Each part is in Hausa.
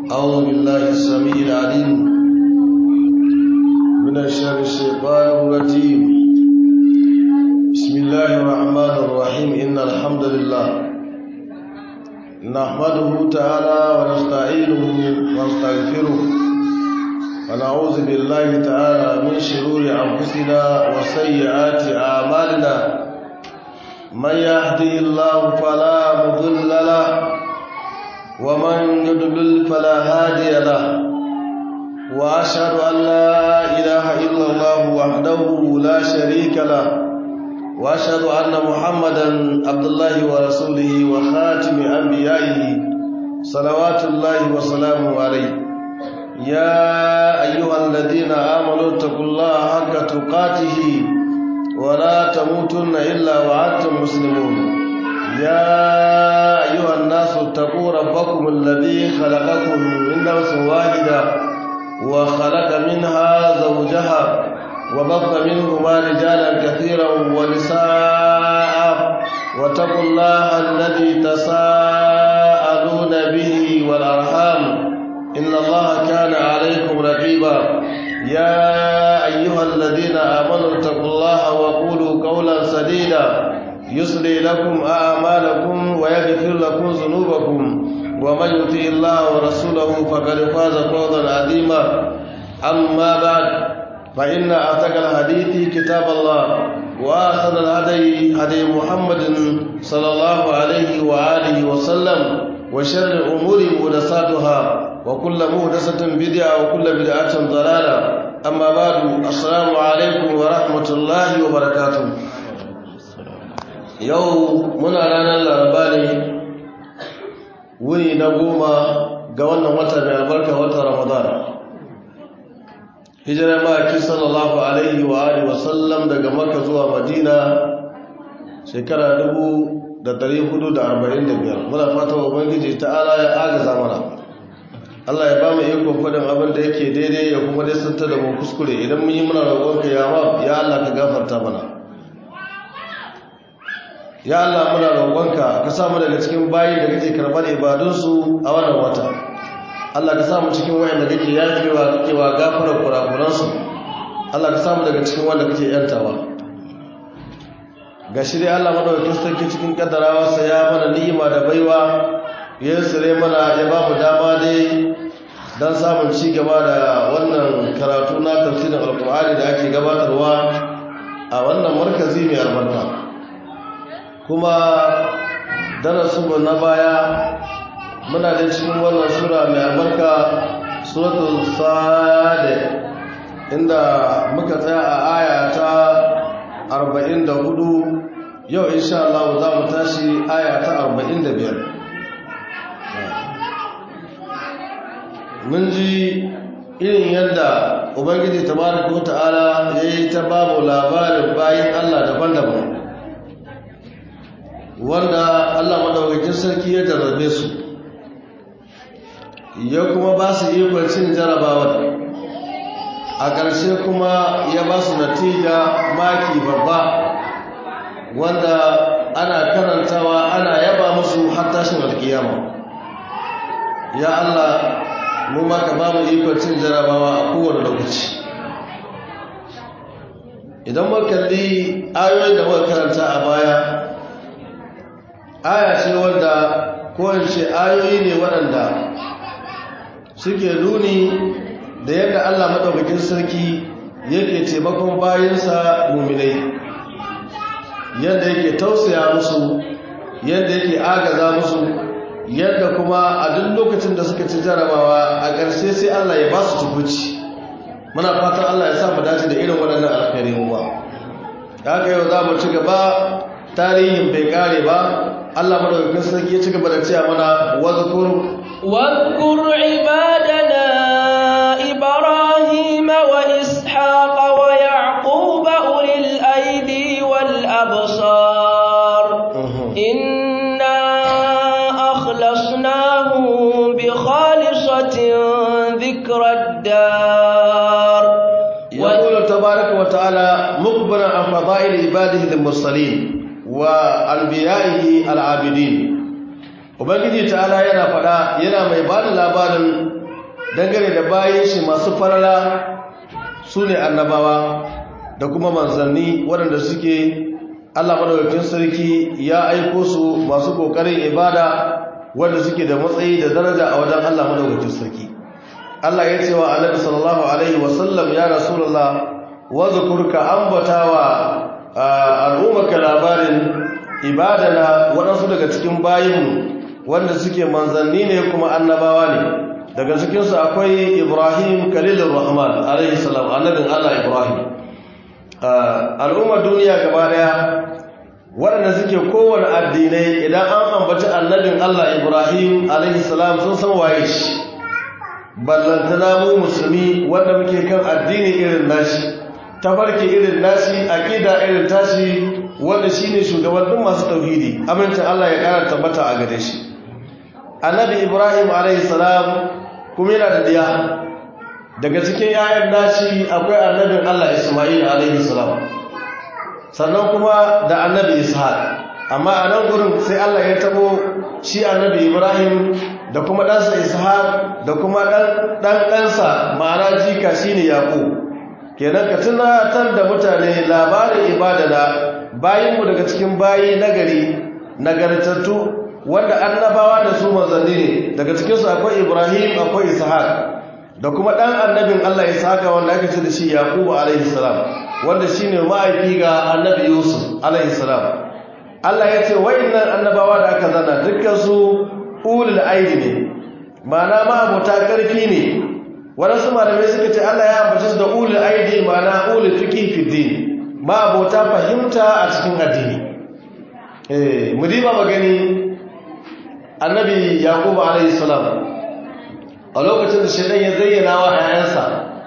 أعوذ بالله السميع العليم من الشر الشيطان الرجيم بسم الله الرحمن الرحيم إن الحمد لله نحمده تعالى ونستعينه ونستغفره ونعوذ بالله تعالى من شرور أنفسنا وسيئات أعمالنا من يهدي الله فلا مضل له ومن يضلل فلا هادي له واشهد ان لا اله الا الله وحده لا شريك له واشهد ان محمدا عبد الله ورسوله وخاتم انبيائه صلوات الله وسلامه عليه يا ايها الذين امنوا اتقوا الله حق تقاته ولا تموتن الا وانتم مسلمون يا أيها الناس اتقوا ربكم الذي خلقكم من نفس واحدة وخلق منها زوجها وبث منهما رجالا كثيرا ونساء واتقوا الله الذي تساءلون به والأرحام إن الله كان عليكم رقيبا يا أيها الذين آمنوا اتقوا الله وقولوا قولا سديدا يصلي لكم أعمالكم ويغفر لكم ذنوبكم ومن يطع الله ورسوله فقد فاز فوزا عظيما أما بعد فإن أعتق الحديث كتاب الله وأحسن الهدي هدي محمد صلى الله عليه وآله وسلم وشر الأمور محدثاتها وكل محدثة بدعة وكل بدعة ضلالة أما بعد السلام عليكم ورحمة الله وبركاته yau muna ranar laraba ne wuni na goma ga wannan wata mai albarka wata ramadan hijirar ma'aiki sallallahu alaihi wa alihi wasallam daga maka zuwa madina shekara 1445 muna fata wa ubangiji ta'ala ya agaza mana Allah ya ba mu ikon faɗin abin da yake daidai ya kuma dai santa da mu kuskure idan mun yi muna roƙonka ya Allah ka gafarta mana ya Allah muna roƙonka ka sa mu daga cikin bayi da kake karɓar ibadunsu a wannan wata Allah ka sa mu cikin wayanda kake yafewa kake wa gafarar kurakuransu Allah ka sa mu daga cikin wanda kake yantawa ga shi dai Allah madaukakin sarki cikin kaddarawarsa ya mana ni'ima da baiwa ya sire mana ya ba mu dama dai dan samun ci gaba da wannan karatu na tafsirin alkur'ani da ake gabatarwa a wannan markazi mai albarka kuma darasinmu na baya muna da cikin wannan sura mai albarka suratul sade inda muka tsaya a aya ta 44 yau insha Allah za mu tashi aya ta 45 mun ji irin yadda ubangiji tabaraka wa ta'ala yayi ta babu labarin bayin Allah daban-daban wanda Allah madaukakin sarki ya jarrabe su ya kuma ba su ikon cin jarabawar a ƙarshe kuma ya ba su natija maki babba wanda ana karantawa ana yaba musu har tashin alkiyama ya Allah mu maka ba mu ikon cin jarabawa a kowane lokaci idan makalli ayoyin da muka karanta a baya aya ce wanda kowace ayoyi ne waɗanda suke nuni da yadda Allah maɗaukakin sarki yake taimakon bayansa muminai yadda yake tausaya musu yadda yake agaza musu yadda kuma a duk lokacin da suka ci jarabawa a ƙarshe sai Allah ya ba su tukuci muna fatan Allah ya sa mu dace da irin waɗannan alkhairai mu ba haka yau za mu ci gaba tarihin bai kare ba Allah madaukakin sarki ya ci gaba da cewa mana wazkur واذكر عبادنا إبراهيم وإسحاق ويعقوب أولي الأيدي والأبصار إنا أخلصناهم بخالصة ذكر الدار يقول تبارك وتعالى مخبرا عن فضائل عباده المرسلين وأنبيائه العابدين ubangiji ta'ala yana faɗa yana mai ba da labarin dangane da bayan shi masu farala su ne annabawa da kuma manzanni waɗanda suke allah madaukakin sarki ya aiko su masu ƙoƙarin ibada wanda suke da matsayi da daraja a wajen allah madaukakin sarki allah ya ce wa annabi sallallahu alaihi wasallam ya rasulullah wadhkurka ambatawa al'ummaka labarin ibadana waɗansu daga cikin bayinmu wanda suke manzanni ne kuma annabawa ne daga cikinsu akwai ibrahim kalilur rahman alaihi salam annabin allah ibrahim al'ummar duniya gaba daya waɗanda suke kowane addinai idan an ambaci annabin allah ibrahim alaihi salam sun san waye shi ballantana mu musulmi wanda muke kan addini irin nashi tafarki irin nashi aqida irin tashi wanda shine shugaban duk masu tauhidi amincin Allah ya kara tabbata a gare shi annabi ibrahim alayhi salam kuma yana da diya daga cikin yayan nashi akwai annabin Allah isma'il alayhi salam sannan kuma da annabi ishaq amma a nan gurin sai Allah ya tabo shi annabi ibrahim da kuma ɗansa ishaq da kuma ɗan ɗansa ma'ana jika shine yaqub kenan ka tunatar da mutane labarin ibadana bayinmu daga cikin bayi nagari nagartattu wanda annabawa da su manzanni ne daga cikinsu akwai ibrahim akwai ishaq da kuma ɗan annabin allah ishaq wanda aka ce da shi yaqubu alaihi salam wanda shine ma'aifi ga annabi yusuf alaihi salam allah ya ce wa'annan annabawa da aka zana dukkan su ulul aidi ne ma'ana ma'abota ƙarfi ne waɗansu malamai suka ce Allah ya ambace su da ulul aidi ma'ana ulul fiqh fi din ma abota fahimta a cikin addini eh mu diba magani annabi yaqub alayhi salam a lokacin da shaytan ya zayyana wa ayansa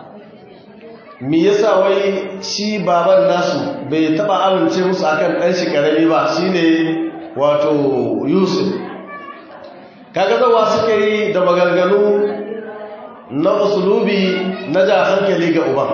me yasa wai shi baban nasu bai taba amince musu akan dan shi karami ba shine wato yusuf kaga zawa suka yi da maganganu na usulubi na ja hankali ga uban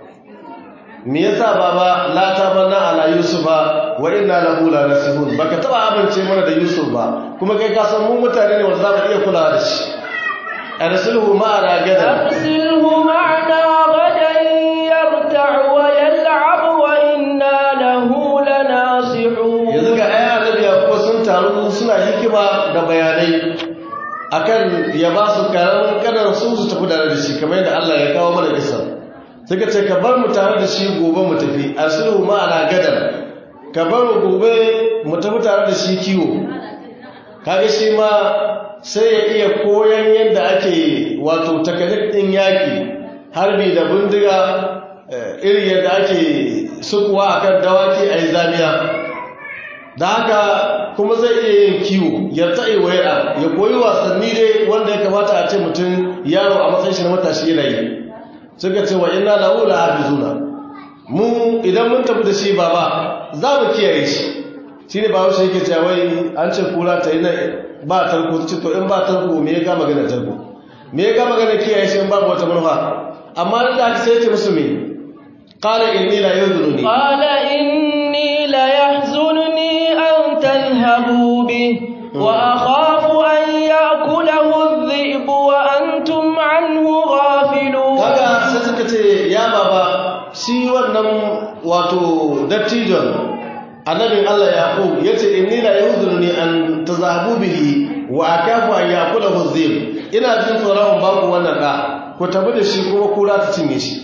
me yasa baba la ta manna ala yusufa wa inna lahu la nasihun baka taba amince mana da yusuf ba kuma kai ka san mu mutane ne wanda za mu iya kula da shi arsilhu ma'ana gadan arsilhu ma'ana gadan yarta'u wa yal'ab wa inna lahu lanasihun yanzu ga ayi annabi ko sun taru suna hikima da bayanai akan ya ba su karamin kanan su su tafi tare da shi kamar yadda Allah ya kawo mana kisa suka ce ka bar mu tare da shi gobe mu tafi asluhu ma'ana gadan ka bar mu gobe mu tafi tare da shi kiwo kaga shi ma sai ya iya koyan yadda ake wato takanik din yaki harbi da bindiga irin yadda ake sukuwa akan dawaki a yi zamiya da haka kuma zai iya yin kiwo ya ta'i waya ya koyi wasanni dai wanda ya kamata a ce mutum yaro a matsayin shi na matashi yana yi suka ce wa inna lahu la hafizuna mu idan mun tafi da shi baba za mu kiyaye shi shine ba shi yake cewa wai an ce kura ta yi ba tarko ce to in ba tarko me ya ga magana tarko me ya ga magana kiyaye shi in babu wata manufa amma da aka sai ce musu me qala inni la yuzununi qala inni la yahzununi an tadhhabu bi wa akhafu an ya'kulahu adh-dhi'bu wa antum anhu ghafilun kaga sai suka ce ya baba shi wannan wato dattijon annabin Allah Yaqub yace inni la yuzununi an tadhhabu bihi wa akafu an ya'kulahu adh-dhi'b ina jin tsoron ba ku wannan da ku tafi da shi kuma kura ta cinye shi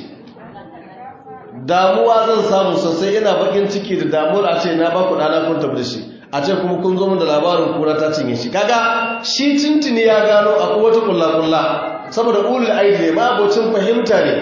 damuwa zan samu sosai ina bakin ciki da damuwar a ce na ba ku dana kun tafi da shi a ce kuma kun zo min da labarin kura ta cinye shi kaga shi tuntuni ya gano akwai wata kulla-kulla saboda ulul aidi ne ma abocin fahimta ne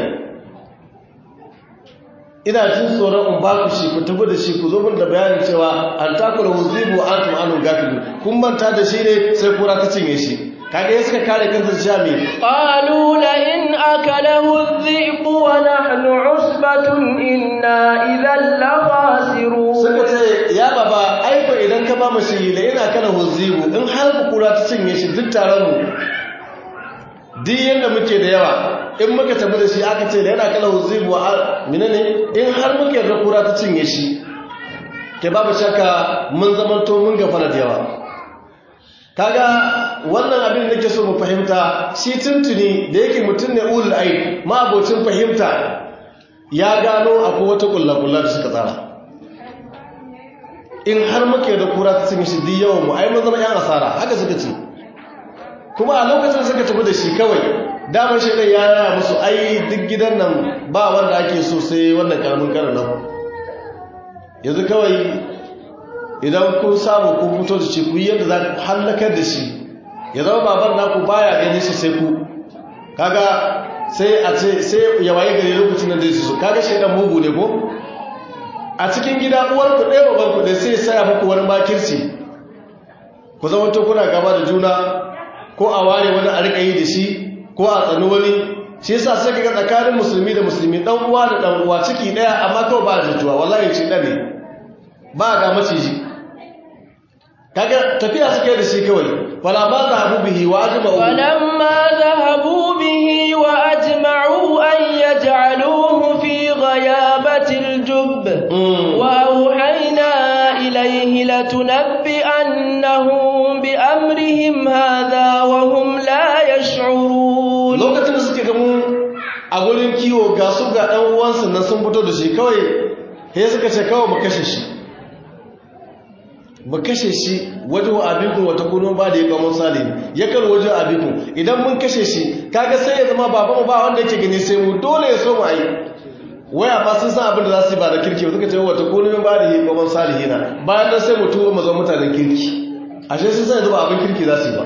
ina jin tsoron in ba ku shi ku tafi da shi ku zo min da bayanin cewa an takura wuzibu an tum anu gafilu kun manta da shi ne sai kura ta cinye shi kaga ya suka kare kansa da shami qalu la in akalahu adh-dhi'b wa nahnu 'usbatun inna idhan la khasirun suka ce ya baba ai ko idan ka ba mu shi la ina kana huzibu in har ku kura ta cinye shi duk taron mu duk yanda muke da yawa in muka tafi da shi aka ce la yana kana huzibu wa menene in har muke da kura ta cinye shi ke babu shakka mun zamanto mun gafara da yawa kaga wannan abin da nake so mu fahimta shi tuntuni da yake mutum ne ulul aid ma abocin fahimta ya gano akwai wata kullakulla da suka tsara in har muke da kura ta cin shi duk yawan mu ai mun zama yan asara haka suka ce kuma a lokacin suka tafi da shi kawai damar shi ya yaya musu ai duk gidan nan ba wanda ake so sai wannan karamin karan nan yanzu kawai idan kun samu kun fito da shi ku yi yadda za ku hallakar da shi ya zama baban naku baya ganin shi sai ku kaga sai a ce sai ya waye gari lokacin da zai su kaga shi dan mugu ne ko a cikin gida uwar ku ɗaya baban ku da sai saya muku wani makirci ku zama to kuna gaba da juna ko a ware wani a rika yi da shi ko a tsani wani shi yasa sai kaga tsakanin musulmi da musulmi dan uwa da dan uwa ciki daya amma kawai ba jituwa wallahi ci dan ne ba ga maciji kaga tafiya suke da shi kawai fala ma zahabu bihi wa ajma'u falamma zahabu bihi wa ajma'u an yaj'aluhu fi ghayabati al-jubb wa awhayna ilayhi latunabbi'annahum bi amrihim hadha wa hum la yash'urun lokacin da suke gamu a gurin kiwo ga su ga dan uwansu nan sun fito da shi kawai sai suka ce kawai mu kashe shi mu kashe shi wajen abikun wata kunun ba da ya kamo salim ya kan wajen abikun idan mun kashe shi kaga sai ya zama baban ba wanda yake gani sai mu dole ya so mu ayi waya ma sun san abin da za su yi ba da kirki ba suka ce wata kunun ba da ya kamo salihina bayan nan sai mu tuwo mu zama mutanen kirki ashe sun san yanzu ba abin kirki za su yi ba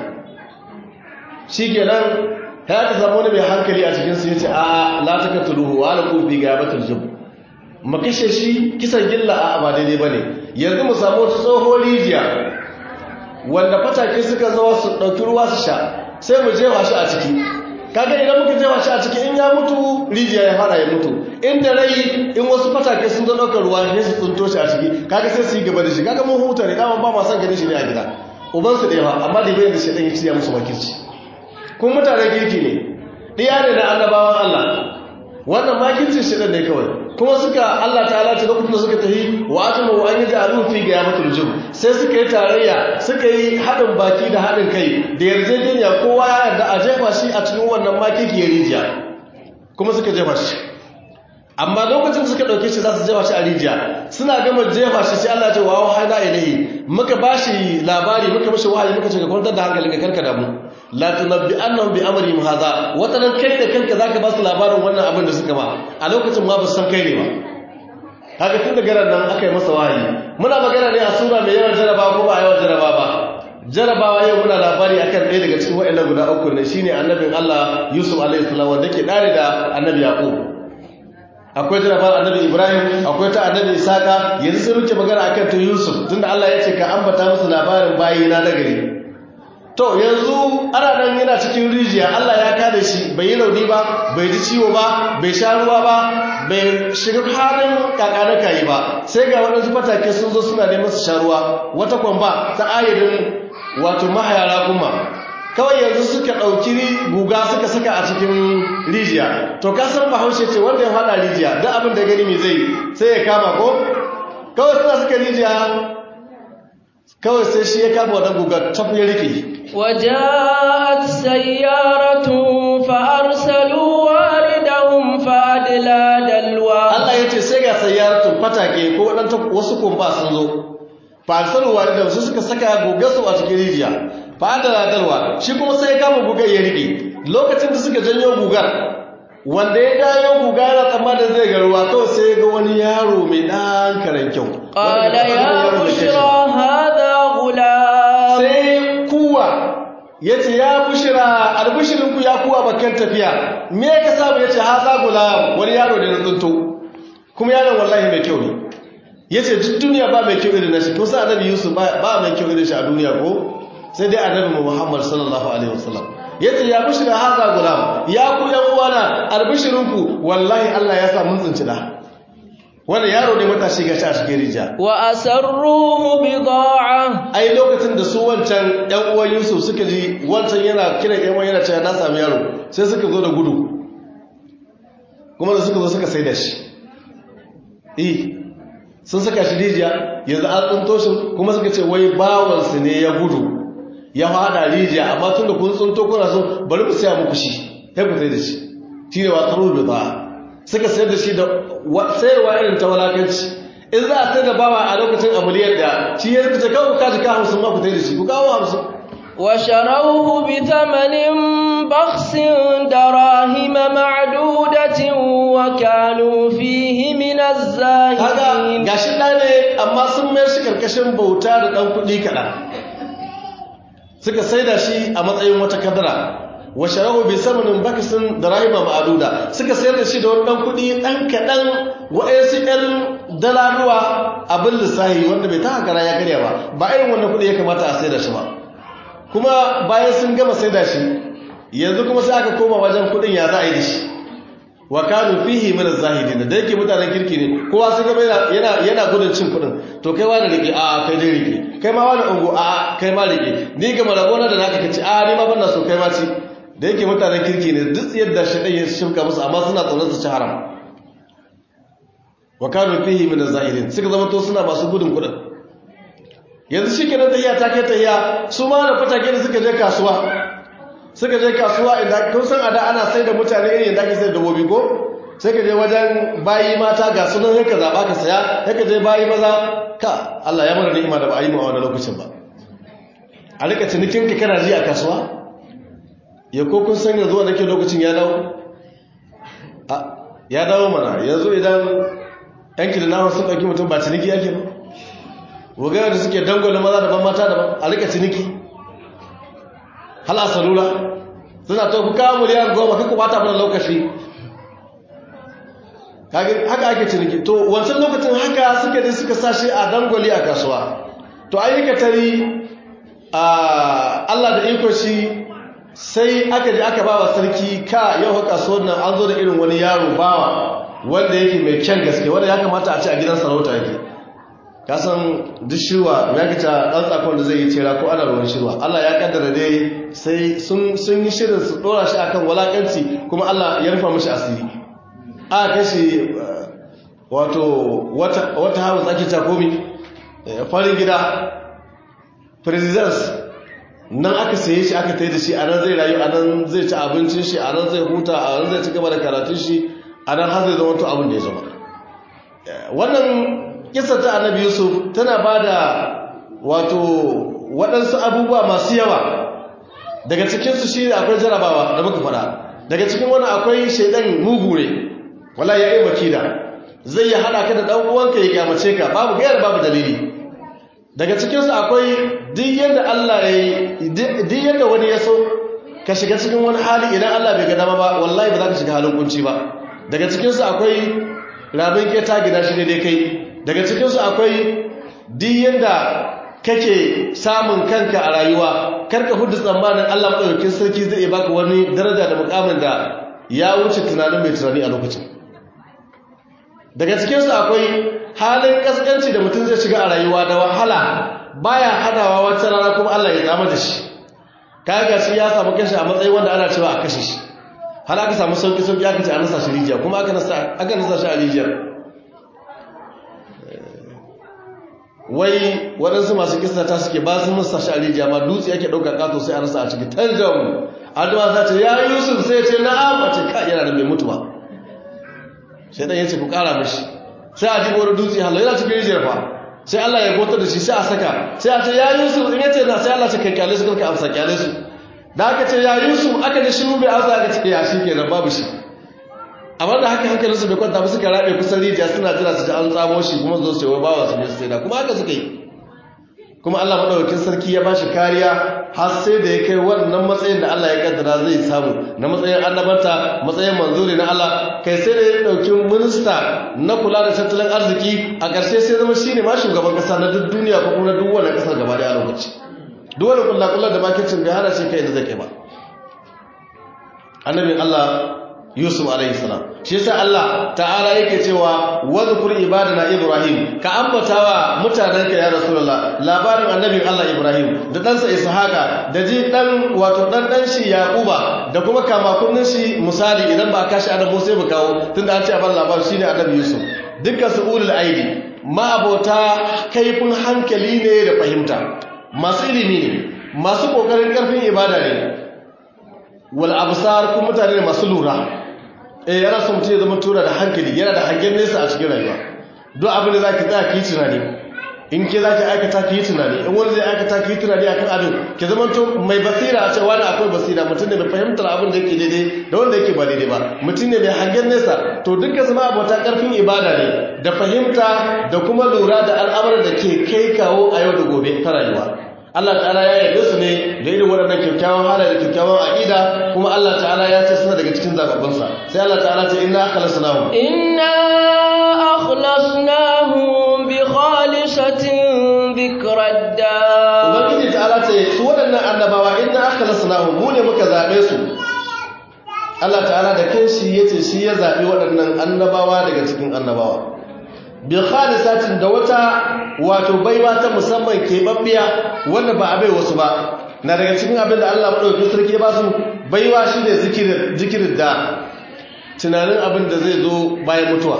shi kenan ta ka zama wani mai hankali a cikin su yace a la takatuluhu wa la kufi gabatul jub mu kashe shi kisan gilla a ba daidai bane yanzu mu samu wata tsohon rijiya wanda fatake suka zo su ɗauki ruwa su sha sai mu jefa shi a ciki kaga idan muka jefa shi a ciki in ya mutu rijiya ya fara ya mutu inda rai in wasu fatake sun zo ɗaukar ruwa ne su tsunto shi a ciki kaga sai su yi gaba da shi kaga mun huta ne dama ba ma son ganin shi ne a gida ubansu da yawa amma da bayan da shi ɗan ya ciya musu makirci kun mutanen kirki ne ɗiya ne na annabawan Allah wannan makircin shi ne kawai kuma suka Allah ta'ala ce lokacin da suka tafi wa atama wa an yaj'alu fi ghayamatul jum sai suka yi tarayya suka yi haɗin baki da haɗin kai da yarjejeniya kowa ya yarda a jefa shi a cikin wannan makikiyar rijiya kuma suka jefa shi amma lokacin da suka ɗauke shi za su jefa shi a rijiya suna gama jefa shi sai Allah ya ce wa wahana ilayhi muka bashi labari muka bashi wahayi muka ce ka kwantar da hankali ka karka damu la tunabbi annahum bi amrihim hadha watanan kai da kanka zaka ba su labarin wannan abin da suka ba a lokacin ma ba su san kai ne ba haka tun daga ran nan aka yi masa wahayi muna magana ne a sura mai yawan jarabawa ko ba yawan jarabawa ba jarabawa yau muna labari akan ɗaya daga cikin waɗannan guda uku ne shine annabin Allah Yusuf alaihi salam wanda ke dare da annabi Yaqub akwai jarabar annabi Ibrahim akwai ta annabi Isaka yanzu sai muke magana akan ta Yusuf tunda Allah ya ce ka ambata musu labarin bayina na gari to yanzu ana nan yana cikin rijiya Allah ya kada shi bai yi rauni ba bai ji ciwo ba bai sha ruwa ba bai shiga halin kakanaka yi ba sai ga waɗansu fatake sun zo suna neman su sha ruwa wata kwamba ta ayyadin wato mahayara kuma kawai yanzu suka ɗauki guga suka saka a cikin rijiya to ka san bahaushe ce wanda ya faɗa rijiya don abin da gani mai zai sai ya kama ko kawai suna suka rijiya kawai sai shi ya kama wadda guga tafi ya rike وجاءت سيارة فأرسلوا واردهم فأدلى دلوا Allah ya ce sai ga sayyaratun fatake ko waɗanta wasu kumba sun zo fa'arsalu waridan su suka saka gugarsu a cikin rijiya fa'adala dalwa shi kuma sai ya kama gugar ya rike lokacin da suka janyo gugar wanda ya janyo guga yana tsammanin zai ga ruwa kawai sai ga wani yaro mai ɗan karen kyau قال يا بشرى هذا غلام sai kuwa ya ce ya bushira albishirinku ya kuwa bakan tafiya me ka samu ya ce haza gulam wani yaro da na tsunto kuma yaron wallahi mai kyau ne ya ce duk duniya ba mai kyau irin na shi kusa annabi yusuf ba mai kyau irin shi a duniya ko sai dai annabi muhammad sallallahu alaihi wasallam ya ce ya bushira haza gulam ya ku yan uwana albishirinku wallahi allah ya sa mun tsinci da wannan yaro ne matashi ga shi a cikin rija وأسروه بضاعة ai lokacin da su wancan ƴan uwan Yusuf suka ji wancan yana kiran ƴan uwan yana cewa na sami yaro sai suka zo da gudu kuma da suka zo suka saida shi eh sun saka shi rijiya yanzu an tsinto shi kuma suka ce wai bawansu ne ya gudu ya hada rijiya amma tun da kun tsunto kuna so bari mu saya muku shi sai ku sai da shi shi ne wata rubi ba suka sayar da shi da sayarwa irin ta walakanci in za a sai da bawa a lokacin amaliyar da shi ya rikita kawo ka jika hamsin ma ku sai da shi ku kawo hamsin وشروه بثمن بخس دراهم معدودة وكانوا فيه من kaga الزاهدين gashi ɗa ne amma sun mayar shi karkashin bauta da ɗan kuɗi kaɗan suka saida shi a matsayin wata kadara wa sharahu bi samanin bakisin da rahima ma'aduda suka sayar da shi da wani ɗan kuɗi ɗan kaɗan wa'yansu ƴan dalaruwa abin lissahi wanda bai ta hakara ya karya ba ba irin wannan kuɗi ya kamata a saida shi ba kuma bayan sun gama saida shi yanzu kuma sai aka koma wajen kuɗin ya za a yi da shi wa kanu fihi min az-zahidin da yake mutanen kirki ne kowa sun gaba yana yana gudun cin kudin to kai wani rike a kai dai rike kai ma wani ungo a kai ma rike ni ga marabona da naka kace a ni ma bana so kai ma ci da yake mutanen kirki ne duk yadda shi dai ya shirka musu amma suna tsoron su ci haram wa kanu fihi min az-zahidin suka zama to suna masu gudun kudin yanzu shikenan tahiya ta kai tahiya su ma da fatake da suka je kasuwa suka je kasuwa inda kun san ada ana sai da mutane irin yadda ake sai da dabobi ko sai ka je wajen bayi mata ga sunan sai ka zaba ka saya sai ka je bayi maza ka Allah ya mana ni'ima da ba a yi mu a wannan lokacin ba a rika cinikin ka kana ji a kasuwa ya ko kun san yanzu wanda ke lokacin ya dawo a ya dawo mana yanzu idan yanki da nama sun ɗauki mutum ba ciniki yake ba wugayar da suke dangwale maza daban mata daban a rika ciniki hal a salula suna ta kuka miliyan goma kuka bata mana lokaci Kage- haka ake ciniki to wancan lokacin haka suka je suka sashi a dangwali a kasuwa to ayyuka tari a Allah da iko shi sai aka je aka bawa sarki ka yau haka kasuwar nan an zo da irin wani yaro bawa wanda yake mai kyan gaske wanda ya kamata a ce a gidan sarauta yake kasan duk shirwa ya kaca ɗan tsakon da zai yi cera ko ana ruwan shirwa Allah ya kaddara dai sai sun sun yi shirin su ɗora shi akan walakanci kuma Allah ya rufa mishi asiri a kashi uh, wato wata wata hawa tsaki takomi eh, farin gida presidents nan aka saye shi aka tai da shi a nan zai rayu a nan zai ci abincin shi a nan zai huta a nan zai ci gaba da karatun shi a nan har zai zama to abin da ya zama Eh, wannan kisar ta annabi yusuf tana ba da wato waɗansu abubuwa masu yawa daga cikinsu shi akwai jarabawa da muka faɗa daga cikin wani akwai shaidan mugu ne wala ya yi makida zai yi haɗa ka da ɗan uwanka ya kyamace ka babu gayar babu dalili daga cikinsu akwai duk yadda Allah ya yi duk yadda wani ya so ka shiga cikin wani hali idan Allah bai ga dama ba wallahi ba za ka shiga halin kunci ba daga cikinsu akwai rabin keta gida shi ne dai kai daga cikinsu akwai diyan da kake samun kanka a rayuwa karka hudu tsammanin Allah maɗaukakin sarki zai iya baka wani daraja da mukamin da ya wuce tunanin mai tunani a lokacin daga cikinsu akwai halin kaskanci da mutum zai shiga a rayuwa da wahala baya hadawa wata rana kuma Allah ya tsama da shi kaga shi ya samu kashi a matsayin wanda ana cewa a kashe shi har aka samu sauki sauki aka ce a nasa shi rijiya kuma aka nasa aka nasa shi a rijiyar wai waɗansu masu kisa ta suke ba su nasa shi a rijiya ma dutse yake ɗauka ƙato sai a nasa a ciki tanjamu addu'a za ce ya yusuf sai ce na'am a ce ka yana da bai mutu ba sai dan yace ku ƙara mishi sai a jibo wani dutse hallo yana cikin rijiyar fa sai Allah ya gotar da shi sai a saka sai a ce ya yusuf in yace na sai Allah ce kai kyale su kanka amsa kyale su da aka ce ya yusuf aka ji shi bai amsa aka ce ya shi kenan babu shi amma da haka hankalin su bai kwanta ba suka rabe kusan rijiya suna jira su ji an tsamo shi kuma zo su yi bawa su ne su sai da kuma haka suka yi kuma Allah madaukakin sarki ya bashi kariya har sai da ya kai wannan matsayin da Allah ya kaddara zai samu na matsayin annabanta matsayin manzuri na Allah kai sai da ya dauki minista na kula da tattalin arziki a ƙarshe sai zama shine ma shugaban kasa na duk duniya ko kuma na duk wani kasar gaba da lokaci duk wani kullakullar da makicin bai hana shi kai da zai kai ba annabin Allah Yusuf alaihi salam shi yasa Allah ta'ala yake cewa wadhkur ibadana Ibrahim ka ambatawa mutanenka ya Rasulullah labarin annabin Allah Ibrahim da ɗansa Ishaqa da ji dan wato dan dan shi Yaquba da kuma kama kunnin shi misali idan ba kashi annabi sai mu kawo tunda an ce a bar labarin shine annabi Yusuf dukkan su ulul aidi ma abota kaifin hankali ne da fahimta masu ilimi ne masu kokarin karfin ibada ne wal absar kuma mutane ne masu lura eh yana so mutum ya zama tura da hankali yana da hangen nesa a cikin rayuwa duk abin da zaki tsaya ki tunani in ke zaki aikata ki tunani in wani zai aikata ki tunani akan abin ki zama to mai basira a cewa wani akwai basira mutum ne mai fahimtar abin da yake daidai da wanda yake ba daidai ba mutum ne mai hangen nesa to duka zama abota karfin ibada ne da fahimta da kuma lura da al'amuran da ke kai kawo a yau da gobe ta rayuwa Allah ta'ala ya yarda su ne da irin waɗannan kyakkyawan halaye da kyakkyawan aqida kuma Allah ta'ala ya ce suna daga cikin zababbansa sai Allah ta'ala ce inna akhlasnahum inna akhlasnahum bi khalisatin dhikrad Ubangiji ta'ala ce su waɗannan annabawa inna akhlasnahum mu ne muka zabe su Allah ta'ala da kanshi yace shi ya zabi waɗannan annabawa daga cikin annabawa bi khalisatin da wata wato baiwa ta musamman keɓaɓɓiya wanda ba a bai wasu ba na daga cikin abin da Allah maɗauki sarki ba su baiwa shi ne zikirin da tunanin abin da zai zo bayan mutuwa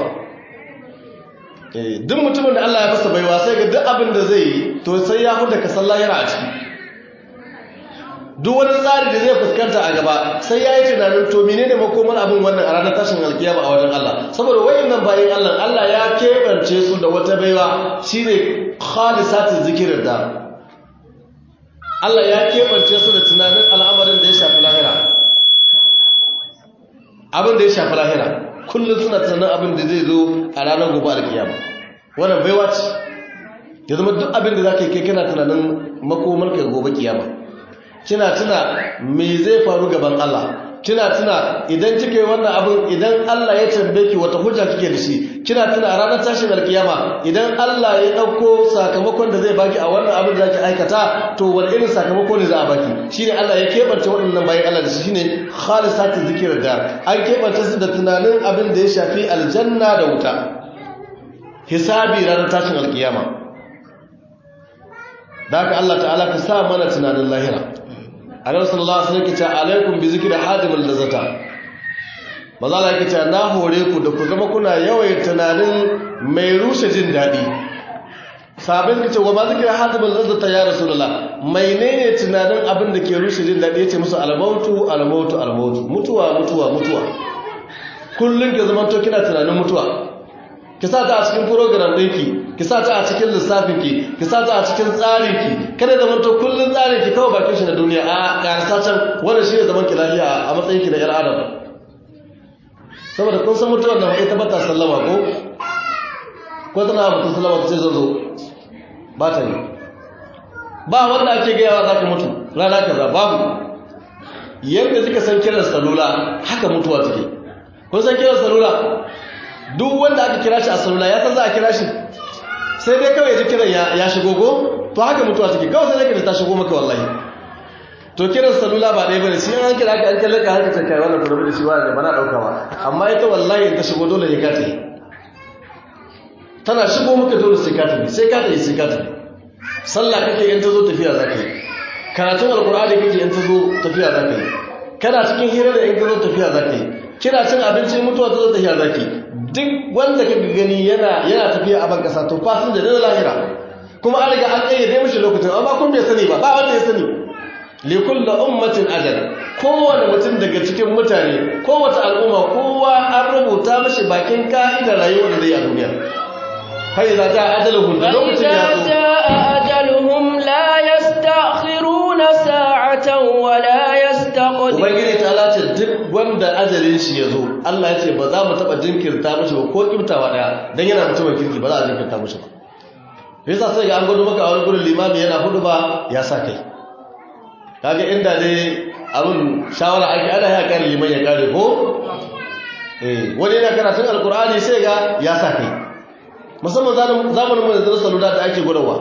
duk mutumin da Allah ya masa baiwa sai ga duk abin da zai yi to sai ya huda ka san lahira a ciki duk wani tsari da zai fuskanta a gaba sai ya yi tunanin to mene ne makomar abin wannan a ranar tashin alkiyama a wajen Allah saboda wayannan bayan Allah Allah ya keɓance su da wata baiwa shine khalisatin zikirin da Allah ya keɓance su da tunanin al'amarin da ya shafi lahira abin da ya shafi lahira kullum suna tunanin abin da zai zo a ranar gobe alkiyama wannan baiwa ce ya zama duk abin da za ka yi kai kana tunanin makomar ka gobe kiyama kina tuna me zai faru gaban Allah kina tuna idan kike wannan abin idan Allah ya tambaye ki wata hujja kike da shi kina tuna a ranar tashin alkiyama idan Allah ya dauko sakamakon da zai baki a wannan abin da zaki aikata to wani irin sakamako ne za a baki shine Allah ya kebance waɗannan bayan Allah da shi shine khalisatu zikr da an kebance su da tunanin abin da ya shafi aljanna da wuta hisabi ranar tashin alkiyama da haka Allah ta'ala ka sa mana tunanin lahira annabi sallallahu alaihi wasallam yace alaikum bi zikri hadimul lazata maza Allah yake cewa na hore ku da ku zama kuna yawan tunanin mai rushe jin dadi sabin kace wa ma zikri hadimul lazata ya rasulullah mai ne tunanin abin da ke rushe jin dadi yace musu almautu almautu almautu mutuwa mutuwa mutuwa kullun ke zaman to kina tunanin mutuwa ki sa ta a cikin program ɗinki ki sa ta a cikin lissafinki ki sa ta a cikin tsarinki kada da manto kullun tsarinki kawai bakin shi na duniya a karsa can wanda shi ne zaman ki lafiya a matsayinki na 'yar adam saboda kun san mutuwar da ita ba ta sallama ko ko tana mutum sallama ta ce zan zo ba ta yi ba wanda ake gayawa za ka mutu rana kaza babu yadda kika san kiran salula haka mutuwa take kun san kiran salula duk wanda aka kira shi a salula ya san za a kira shi sai dai kawai ji kiran ya shigo go to haka mutuwa take kawai sai dai ta shigo maka wallahi to kiran salula ba ɗaya bane shi an kira ka an kallaka haka ta kai wannan kurbi da shi wa ba na dauka ba amma ita wallahi in ta shigo dole ne ka ta yi tana shigo maka dole sai ka ta yi sai ka ta yi sai ka ta yi sallah kake in ta zo tafiya za ka yi karatun alkur'ani kake in ta zo tafiya za ka yi kana cikin hira da in ka zo tafiya za ka yi kina cin abincin mutuwa ta zo tafiya za ka yi duk wanda kaga gani yana yana tafiya a ban kasa to fasin da na lahira kuma an riga an kayyade mishi lokacin amma kun bai sani ba ba wanda ya sani li kulli ummatin ajal kowane mutum daga cikin mutane kowace al'umma kowa an rubuta mishi bakin ka'idar rayuwar da zai a duniya fa idza jaa ajaluhum da lokacin ya zo ajaluhum la yastakhiruna sa'atan wa la yastaqdimun ubangiji ta lace duk wanda ajalin shi ya zo Allah ya ce ba za mu taba jinkirta mishi ba ko kimtawa daya dan yana mutumin kirki ba za a jinkirta mishi ba yasa sai ga an gudu maka a wani gurin limami yana hudu ba ya sa kai kaga inda dai abin shawara ake ana ya kare liman ya kare ko eh wani yana karatun alkur'ani sai ga ya sa kai musamman zamanin mu da salula da ake gudawa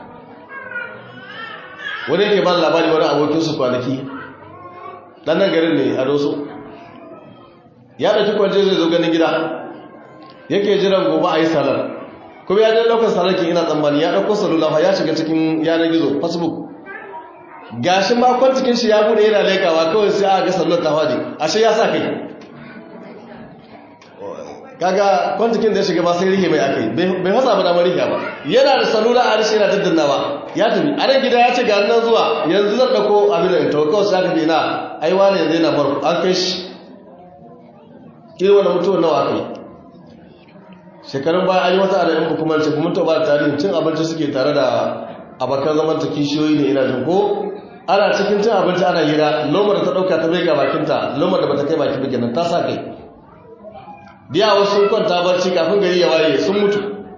wani yake ba labari wani abokin su kwanaki dan nan garin ne a doso ya dauki kwanje zai zo ganin gida yake jiran gobe a yi salar kuma ya je daukar salar ki ina tsammani ya dauko salula ya shiga cikin yanar gizo facebook gashin makon cikin shi ya bude yana lekawa kawai sai aka ga sallar ta fadi ashe ya sa kai kaga kwantikin da ya shiga ba sai rihe mai akai bai fasa ba damar rihe ba yana da salula a rishi yana daddannawa ya tafi a nan gida ya ce ga nan zuwa yanzu zan dauko abin da in tawo kawai sai aka ce na ai wani yanzu yana bar an kai shi irin wannan mutuwar nawa aka yi shekarun baya an yi wata da yan hukumar ce kuma ta ba da tarihin cin abinci suke tare da abokan zaman ta kishiyoyi ne ina jin ko ana cikin cin abinci ana hira lomar da ta dauka ta bai ga bakinta lomar da bata kai bakin bikin nan ta sa kai biya wasu sun kwanta barci kafin gari ya waye sun mutu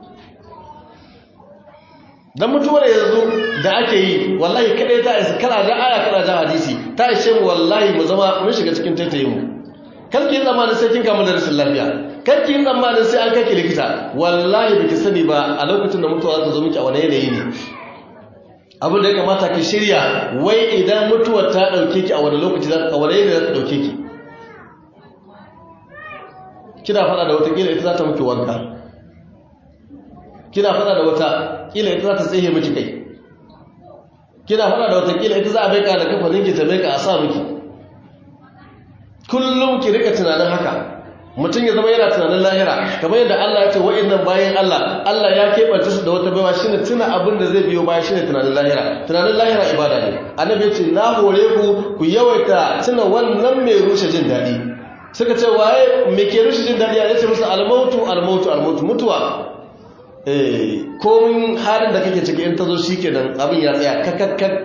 dan mutuwar yanzu da ake yi wallahi kadai ta isa kana da aya kana da hadisi ta ishe mu wallahi mu zama mun shiga cikin taitaye mu kar ki zamanin sai kin kamu da rashin lafiya kar ki zamanin sai an kake likita wallahi biki sani ba a lokacin da mutuwa za ta zo miki a wani yanayi ne abin da ya kamata ki shirya wai idan mutuwar ta dauke ki a wani lokaci za a wani yanayi za ta dauke ki kina fada da wata kila ita za ta muke wanka kina fada da wata kila ita za ta tsaye miki kai kina fada da wata kila ita za a baika da kafa ninki ta baika a sa miki kullum ki rika tunanin haka mutum ya zama yana tunanin lahira kamar yadda Allah ya ce wa'annan bayan Allah Allah ya keɓanta su da wata baiwa shine tuna abin da zai biyo baya shine tunanin lahira tunanin lahira ibada ne annabi ya ce na hore ku ku yawaita tuna wannan mai rushe jin daɗi suka ce waye me ke rushe jin daɗi ya ce musu almautu almautu almautu mutuwa eh komin halin da kake ciki in ta zo shikenan abin ya tsaya kakakkat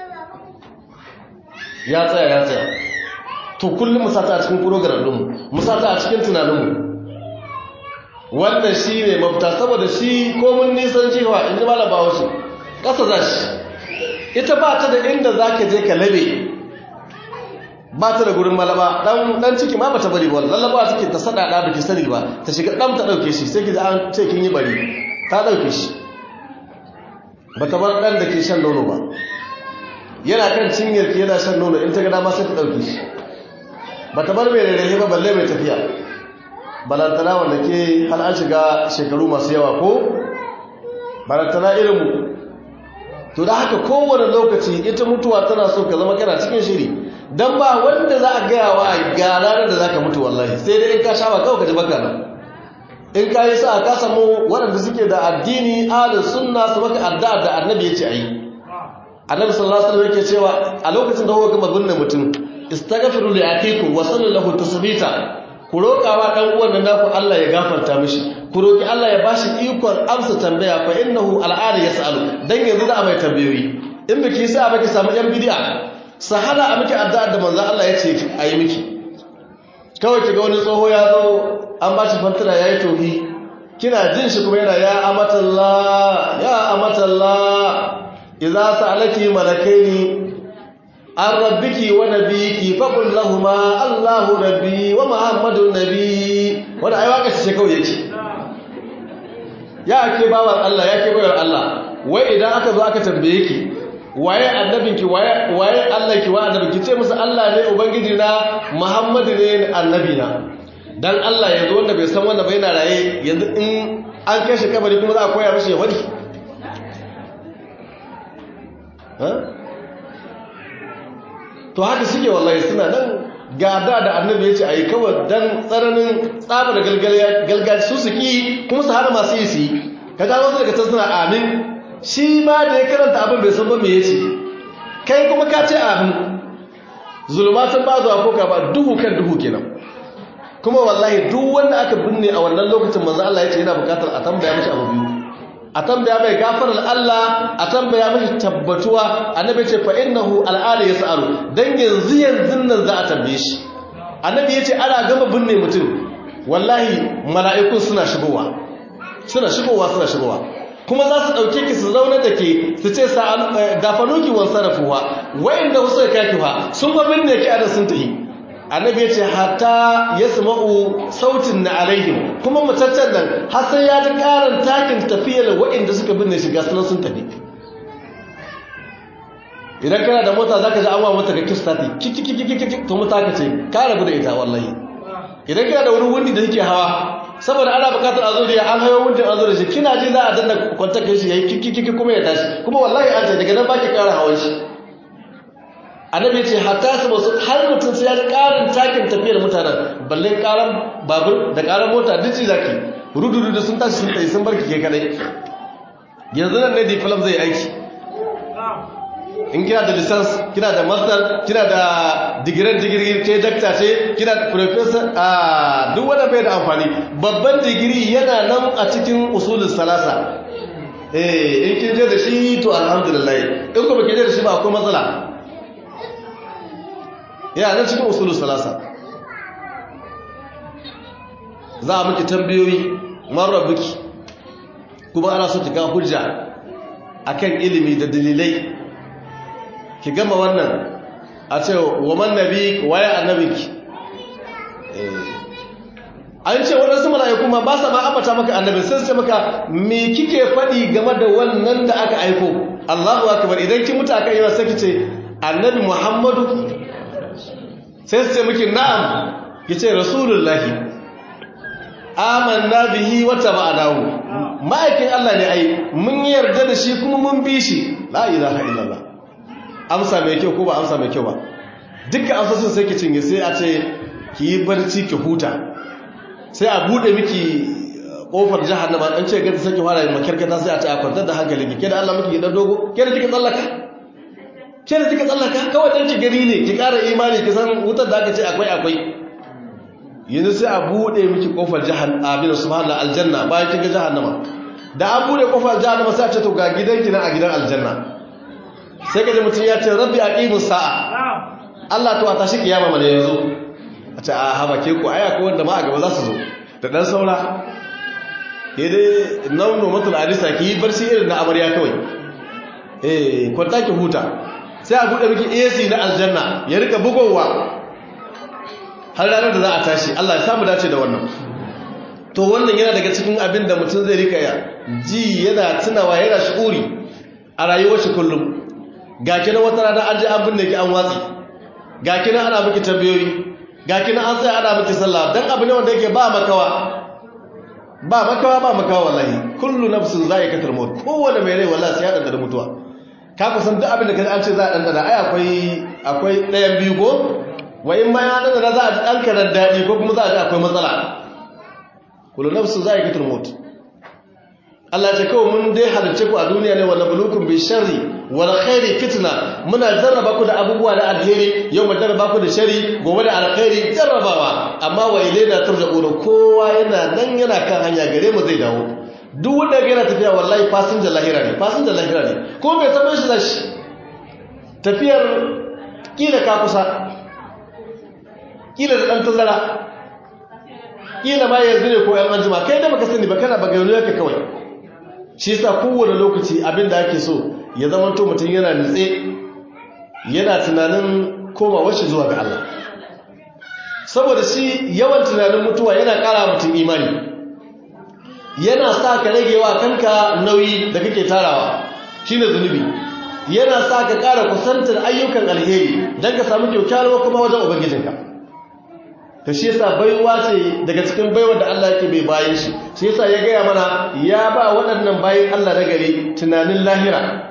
ya tsaya ya tsaya to kullum musata a cikin program ɗinmu musata a cikin tunaninmu wannan shi ne mafita saboda shi komin nisan jiwa in ji malaba wasu ƙasa za shi ita ba ta da inda za ka je ka labe ba ta da gurin malaba dan ciki ma ba ta bari ba lallaba take ta sada da baki sani ba ta shiga dan ta dauke shi sai ki an ce kin yi bari ta dauke shi ba ta bar dan da ke shan nono ba yana kan cinyar ki yana shan nono in ta ga dama sai ta dauke shi ba ta bar mai rarrahe ba balle mai tafiya balantana wanda ke hal an shiga shekaru masu yawa ko balantana irinmu to da haka kowane lokaci ita mutuwa tana so ka zama kana cikin shiri don ba wanda za a gaya wa ga ranar da za ka mutu wallahi sai dai in ka sha ba kawai ka ji baka nan in ka yi sa ka samu waɗanda suke da addini alin sunna su maka addu'a da annabi ya ce a yi annabi sallallahu alaihi wasallam yake cewa a lokacin da kuka gama binne mutum istaghfiru li akikum wa sallallahu tasbita ku roƙawa dan uwan nan naku Allah ya gafarta mishi ku roki Allah ya bashi ikon amsa tambaya fa innahu al'ada yas'alu dan yanzu da mai tambayoyi in biki sa baki samu yan bid'a sahala a miki addu'a da manzon Allah ya ce ayi miki kawai kiga wani tsoho ya zo an bashi fantara yayi tohi kina jin shi kuma yana ya amatallah ya amatallah idza sa'alaki malakaini an rabbiki wa nabiyiki faqul lahumu Allahu rabbi wa Muhammadun nabi wanda ai waka ce kawai yake ya ke bawan Allah ya ke bayar Allah wai idan aka zo aka tambaye ki waye annabinki waye waye Allah ki wa annabinki ce musu Allah ne ubangiji na Muhammadu ne annabi na dan Allah yanzu wanda bai san wanda bai na raye yanzu in an kashe kabari kuma za a koya mishi ya wadi to haka suke wallahi suna nan gada da annabi ya ce a yi kawai don tsananin tsabar galgal su su ki kuma su hana masu yi su yi ka gano wasu daga can suna amin shi ma da ya karanta abin bai san ba me ya ce kai kuma ka ce amin zulmatun ba zuwa koka ba duhu kan duhu kenan kuma wallahi duk wanda aka binne a wannan lokacin manzo Allah ya ce yana bukatar a tambaya mashi abu biyu a tambaya mai gafarar Allah a tambaya mashi tabbatuwa annabi ce fa innahu al'ada yas'alu dan yanzu yanzu nan za a tambaye shi annabi yace ana gama binne mutum wallahi mala'ikun suna shigowa suna shigowa suna shigowa kuma za su dauke ki su zauna da ke su ce gafanuki wan sarafuwa wa'inda wasu kaki fa sun fa binne ki ada sun tahi annabi ya ce hatta ya sama'u sautin na alaihim kuma mataccen nan har sai ya ji karin takin tafiyar waɗanda suka binne shiga sunan sun tafi idan kana da mota za ka ji an wa mota ga kista ta kikikikikik to mota ka ce ka rabu da ita wallahi idan kana da wani wundi da yake hawa saboda ana bukatar a zo da an hayo wundin an zo da shi kina ji za a danna kwantakin shi ya yi kikikiki kuma ya tashi kuma wallahi an ce daga nan ba ki kara hawan shi annabi ce hatta su basu har mutum sai ya ji karin takin tafiyar mutanen balle karan babur da karan mota duk ji zaki rudu-rudu sun tashi sun tsaye sun barki ke kadai yanzu nan ne diplom zai aiki in kina da lisans kina da master kina da digiran digiri ce dakta ce kina da professor a duk wanda bai da amfani babban digiri yana nan a cikin usulul salasa eh in kin je da shi to alhamdulillah in kuma kin je da shi ba akwai matsala yana nan cikin usulul salasa za a miki tambayoyi marar biki kuma ana so ki ga hujja akan ilimi da dalilai ki gama wannan a ce wa man nabi waye annabinki an ce waɗansu mala'iku ma ba sa ma ambata maka annabi sai su ce maka me kike faɗi game da wannan da aka aiko Allahu akbar idan ki mutu akan yawa sai ki ce annabi Muhammadu sai su ce miki na'am ki ce rasulullahi amanna bihi wa taba'nahu ma'aikin Allah ne ai mun yarda da shi kuma mun bi shi la ilaha illallah amsa mai kyau ko ba amsa mai kyau ba dukkan amsoshin sai ki cinye sai a ce ki yi barci ki huta sai a bude miki kofar jahannama an ce gadi sai ki fara makarkata sai a ce a kwantar da hankali ki da Allah miki dan dogo ke da kika tsallaka ke da kika tsallaka kawai dan ki gari ne ki ƙara imani ki san wutar da aka ce akwai akwai yanzu sai a bude miki kofar jahannama bin subhanallah aljanna bayan kin ga jahannama da an bude kofar jahannama sai a ce to ga gidanki na a gidan aljanna sai ka ji mutum ya ce rabbi aqimus sa'a Allah to a tashi kiyama mana yanzu a ce a haba ke ku aya ko wanda ma a gaba za su zo da dan saura ke dai nauno matul alisa ki yi barci irin na amarya kawai eh kwanta ki huta sai a bude miki AC na aljanna ya rika bugowa har ranar da za a tashi Allah ya samu dace da wannan to wannan yana daga cikin abin da mutum zai rika ya ji yana tunawa yana shi'uri a rayuwar shi kullum ga kina wata rana an je an binne ki an watsi ga kina ana miki tambayoyi ga kina an tsaya ana miki sallah dan abu ne wanda yake ba makawa ba makawa ba makawa wallahi kullu nafsin za'iqatul maut kowanne mai rai wallahi sai ya danda mutuwa ka kusan duk abin da kaji an ce za a danda ai akwai akwai ɗayan biyu ko wa in ma ya danda za a dan karar dadi ko kuma za a ji akwai matsala kullu nafsin za'iqatul maut Allah ce kawai mun dai halarce ku a duniya ne wala bulukun bi sharri wal khairi fitna muna jarraba ku da abubuwa da alheri yau mu jarraba ku da shari gobe da alkhairi jarrabawa amma wa ilaina turja'una kowa yana nan yana kan hanya gare mu zai dawo duk wanda yana tafiya wallahi fasinja lahira ne fasinja lahira ne ko bai taɓa shi zashi tafiyar kila ka kusa kila da ɗan tazara kila ma yanzu ne ko yan anjima kai da baka sani ba kana bagayonu yake kawai shi yasa kowane lokaci abin da ake so ya zama to mutum yana nutse yana tunanin komawa shi zuwa ga Allah saboda shi yawan tunanin mutuwa yana ƙara mutum imani yana sa ka rage wa kanka nauyi da kake tarawa shine zunubi yana sa ka ƙara kusantar ayyukan alheri don ka samu kyaukyarwa kuma wajen ubangijinka ta shi yasa baiwa ce daga cikin baiwa da Allah yake bai bayan shi shi yasa ya gaya mana ya ba waɗannan bayan Allah na gari tunanin lahira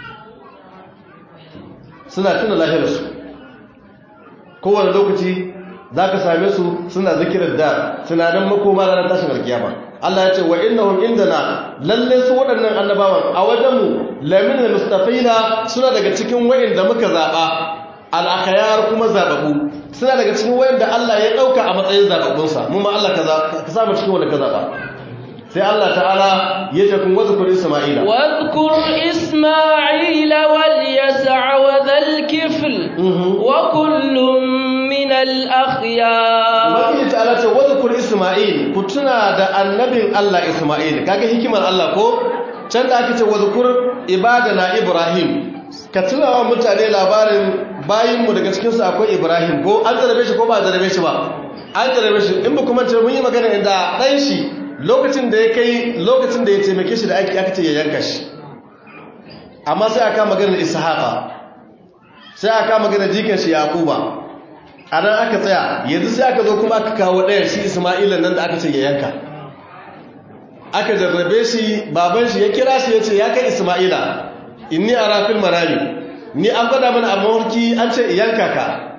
suna tuna lahirarsu kowane lokaci za ka same su suna zikirar da tunanin makoma ranar tashin alkiyama Allah ya ce wa innahum indana lalle su waɗannan annabawan a wajenmu lamin mustafina suna daga cikin wayanda muka zaba al-akhyar kuma zababu suna daga cikin wayanda Allah ya dauka a matsayin zababunsa mu ma Allah kaza ka samu cikin wanda ka zaba sai Allah ta'ala ya ce kun wazkur Isma'ila واذكر إسماعيل واليسع وذا الكفل وكل من الأخيار Ubangiji ta'ala ce wazkur Isma'il ku tuna da annabin Allah Isma'il kaga hikimar Allah ko can da aka ce wazkur ibadana Ibrahim ka tuna wa mutane labarin bayinmu daga cikinsu akwai Ibrahim ko an zarabe shi ko ba zarabe shi ba an zarabe shi in ba kuma ce mun yi magana inda ɗan shi lokacin da ya kai lokacin da ya taimake shi da aiki aka ce ya yanka shi amma sai aka maganar Ishaqa sai aka maganar jikin shi Yaquba a nan aka tsaya yanzu sai aka zo kuma aka kawo ɗaya shi Isma'ila nan da aka ce ya yanka aka jarrabe shi baban shi ya kira shi ya ce ya kai Isma'ila inni ara fil manami ni an gwada mana a mawarki an ce yanka ka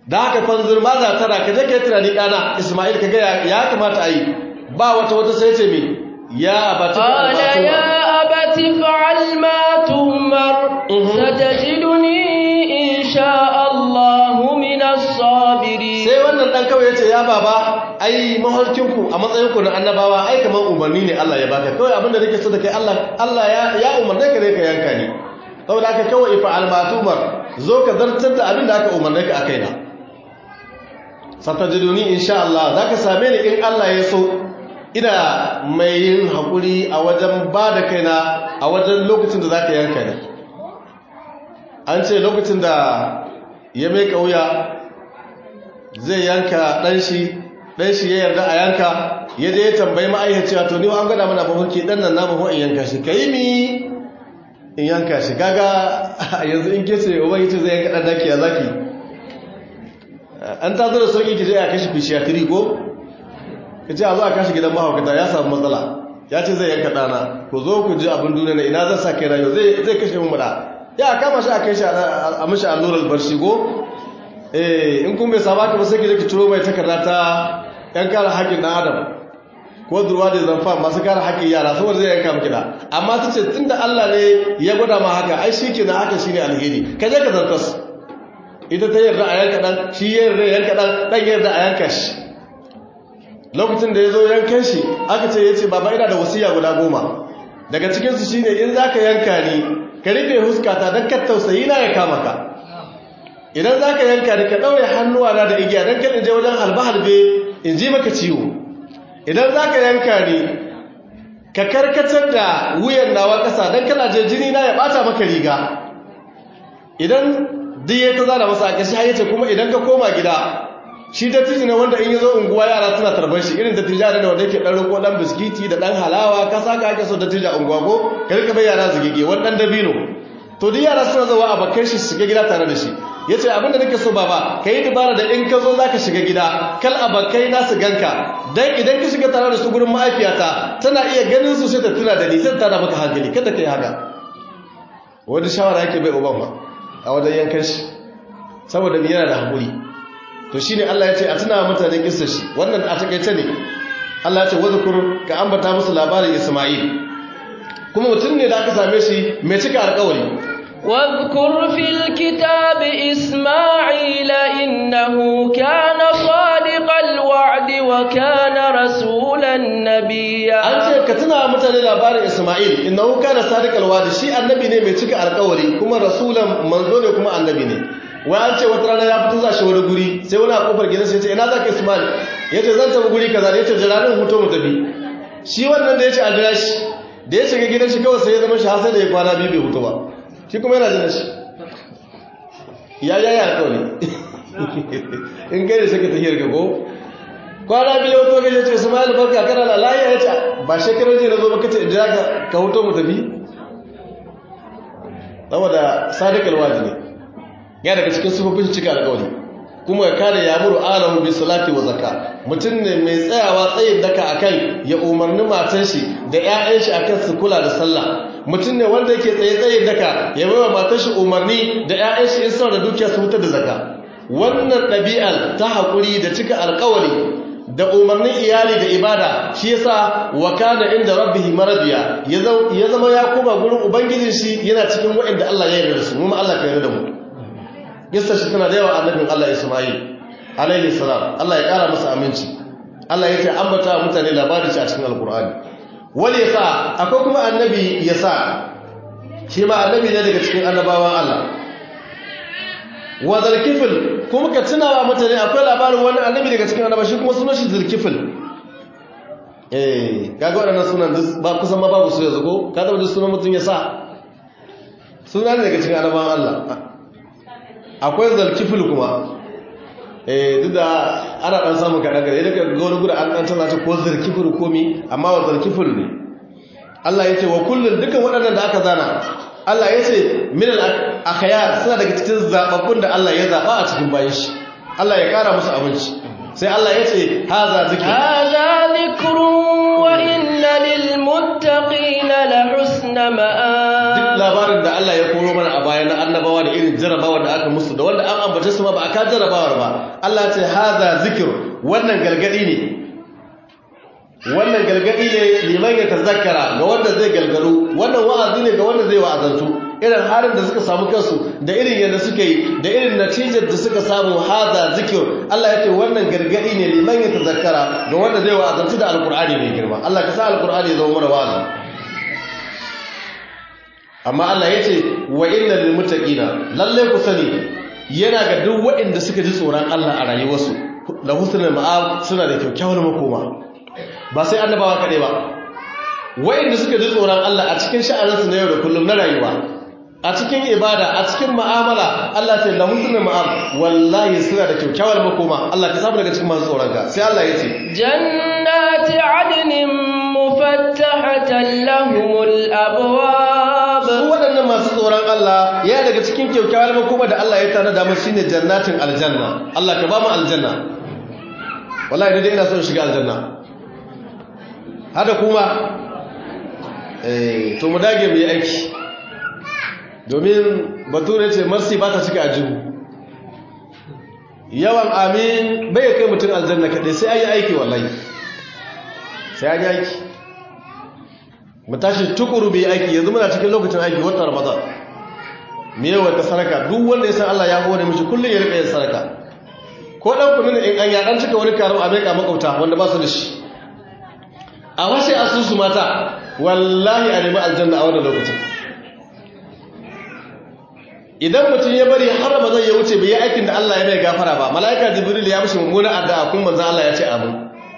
da haka fanzur ma za tara ka je ka yi tunani ɗana ismail ka ga ya kamata a yi ba wata wata sai ce mi ya abati قال يا أبت افعل ما تؤمر ستجدني إن شاء الله من الصابرين sai wannan dan kawai yace ya baba ai maholkinku a matsayin ku na annabawa ai kaman umarni ne Allah ya baka kawai abinda nake so da kai Allah Allah ya ya umarne ka ne ka yanka ni saboda haka kawai fa almatumar zo ka zartar da abinda aka umarne ka akai na satajiduni insha Allah zaka same ni in Allah ya so ina mai yin hakuri a wajen ba da kaina a wajen lokacin da zaka yanka ni an ce lokacin da ya mai kauya zai yanka ɗanshi ɗanshi ya yarda a yanka ya je ya tambayi ma'aikaciya to ni an gada mana mafarki ɗan nan namu ko in yanka shi ka yi mi in yanka shi gaga yanzu in kece uban yace zai yanka ɗan daki a zaki an ta zo da sauƙi ki je a kashi fishiyatiri ko ka ce a zo a kashi gidan mahaukata ya samu matsala ya ce zai yanka ɗana ku zo ku ji abin duniya na ina zan sa kai rayu zai kashe mu mura ya kama shi a kai shi a mashi allurar barshi ko eh in kun bai saba ka ba sai ki je ki turo mai takarda ta yan kare haƙƙin ɗan adam ko durwa da zanfa masu kare haƙƙin yara saboda zai yanka miki da amma ta ce tunda Allah ne ya gwada ma haka ai shi kenan haka shine alheri ka je ka zartas ita ta yarda a yanka ɗan shi ya yarda yanka ɗan ɗan yarda a yanka shi lokacin da ya zo yankan shi aka ce ya ce baba ina da wasiya guda goma daga cikinsu shine in za ka yanka ni ka rufe huskata don ka tausayi na ya kama ka idan za ka yanka ni ka ɗaure hannuwa na da igiya don kan je wajen halbe-halbe in ji maka ciwo idan za ka yanka ni ka karkatar da wuyan nawa ƙasa don kana je jini na ya ɓata maka riga idan duk ya ta zana masa a ƙashi hayyace kuma idan ka koma gida shi dattijo ne wanda in yi zo unguwa yara suna tarbar shi irin dattijo ne wanda yake ɗan riko ɗan biskiti da ɗan halawa ka saka ake so dattijo a unguwa ko ka rika bai yara zigige wani ɗan dabino to duk yara suna zawa a bakai shi shiga gida tare da shi ya ce abinda nake so baba ka yi dubara da in ka zo za ka shiga gida kal a bakai na su ganka don idan ka shiga tare da su gurin ma'aifiyata tana iya ganin su sai ta tuna da ni sai ta da maka hankali kada ka yi haka wani shawara yake bai uban ma a wajen yankan shi saboda yana da haƙuri to shine Allah ya ce a tuna mutane kissar shi wannan a takaice ne Allah ya ce wadhkur ka ambata musu labarin Isma'il kuma mutum ne da aka same shi mai cika alƙawari واذكر في الكتاب إسماعيل إنه كان صادق الوعد وكان رسولا نبيا an ce ka tuna mutane labarin Isma'il innahu kana sadiqal wa'd shi annabi ne mai cika alƙawari kuma rasulan manzo ne kuma annabi ne wai an ce wata rana ya fito za shi wani guri sai wani a kofar gidansa ya ce ina za ka ismail ya ce zan tafi guri kaza ya ce jiranin hutu mu tafi shi wannan da ya ce a jira shi da ya shiga gidan shi kawai sai ya zama shi har sai da ya kwana biyu bai hutu ba shi kuma yana jira shi ya ya ya kawai in kai da saka tahiyar ka ko kwana biyu hutu ga ya ce ismail barka kana na lahiya ya ce ba shekarar jiya na zo ba kace in jira ka ka hutu mu tafi saboda sadiqal wajib ne ya daga cikin sufofin cika alƙawari kuma ya kare ya muru alahu bi salati wa zakka mutum ne mai tsayawa tsayin daka akan ya umarni matan shi da ƴaƴan shi akan su kula da sallah mutum ne wanda yake tsaye tsayin daka ya bai wa matan shi umarni da ƴaƴan shi in suna da dukiya su fitar da zakka wannan ɗabi'ar ta haƙuri da cika alƙawari da umarnin iyali da ibada shi yasa wa kana inda rabbihi maradiya ya zama ya koma gurin ubangijin shi yana cikin waɗanda Allah ya yarda da su mu Allah ka yarda da mu Gista shi tana da yawa annabin Allah Ismail alaihi salam Allah ya kara masa aminci Allah ya ce ambata mutane labarin shi a cikin alkur'ani wani yasa akwai kuma annabi yasa shi ma annabi ne daga cikin annabawan Allah wa zalkifil kuma ka tunawa mutane akwai labarin wani annabi daga cikin annabawa shi kuma sunan shi zalkifil eh kaga waɗannan sunan ba kusan ma babu su yanzu ko ka da sunan mutum yasa suna ne daga cikin annabawan Allah akwai zalkifil kuma eh duk da ana dan samun kaɗan gare daga gona guda an ɗan tana ta ko zalkifil komi amma wa zalkifil ne Allah ya ce wa kullum dukkan waɗannan da aka zana Allah ya ce min al-akhyar suna daga cikin zababbun da Allah ya zaba a cikin bayan shi Allah ya kara musu abinci sai Allah ya ce haza zikr هذا ذكر وإن للمتقين لحسن duk مآب labarin da Allah ya koro mana a baya na annabawa da irin jarabawa da aka musu da wanda an ambace su ma ba a ka jarabawar ba Allah ya ce haza zikir wannan galgadi ne wannan galgadi ne liman ya tazakkara ga wanda zai galgalu wannan wa'azi ne ga wanda zai wa'azantu irin harin da suka samu kansu da irin yadda suka yi da irin natijar da suka samu haza zikir Allah ya ce wannan gargadi ne liman ya tazakkara ga wanda zai wa'azantu da alkur'ani mai girma Allah ka sa alkur'ani ya zama mana wa'azi amma Allah ya ce wa innal lil muttaqina lalle ku sani yana ga duk waɗanda suka ji tsoron Allah a rayuwarsu la husnul ma'ab suna da kyakkyawar makoma ba sai annabawa kaɗai ba waɗanda suka ji tsoron Allah a cikin sha'aninsu na yau da kullum na rayuwa a cikin ibada a cikin ma'amala Allah ce la husnul ma'ab wallahi suna da kyakkyawar makoma Allah ka samu daga cikin masu tsoron ka sai Allah ya ce jannati adnin mufattahatan lahumul abwab su waɗannan masu tsoron Allah ya daga cikin kyakkyawar makoma da Allah ya tana da mu shine jannatin aljanna Allah ka ba mu aljanna wallahi dai ina son shiga aljanna hada kuma eh to mu dage mu yi aiki domin bature ce marsi ba ta cika ajihu yawan amin bai kai mutum aljanna kaɗai sai an yi aiki wallahi sai an yi aiki mu tashi tukuru bai aiki yanzu muna cikin lokacin aiki wata ramadan me yawa ta saraka duk wanda ya san Allah ya hore mishi kullum ya rika yin saraka ko dan kudin in an ya dan cika wani karo a meka makauta wanda ba su da shi a washe asusu mata wallahi a nemi aljanna a wannan lokacin idan mutum ya bari har ramadan ya wuce bai yi aikin da Allah ya mai gafara ba mala'ika jibril ya mishi mummunan addu'a kun manzo Allah ya ce amin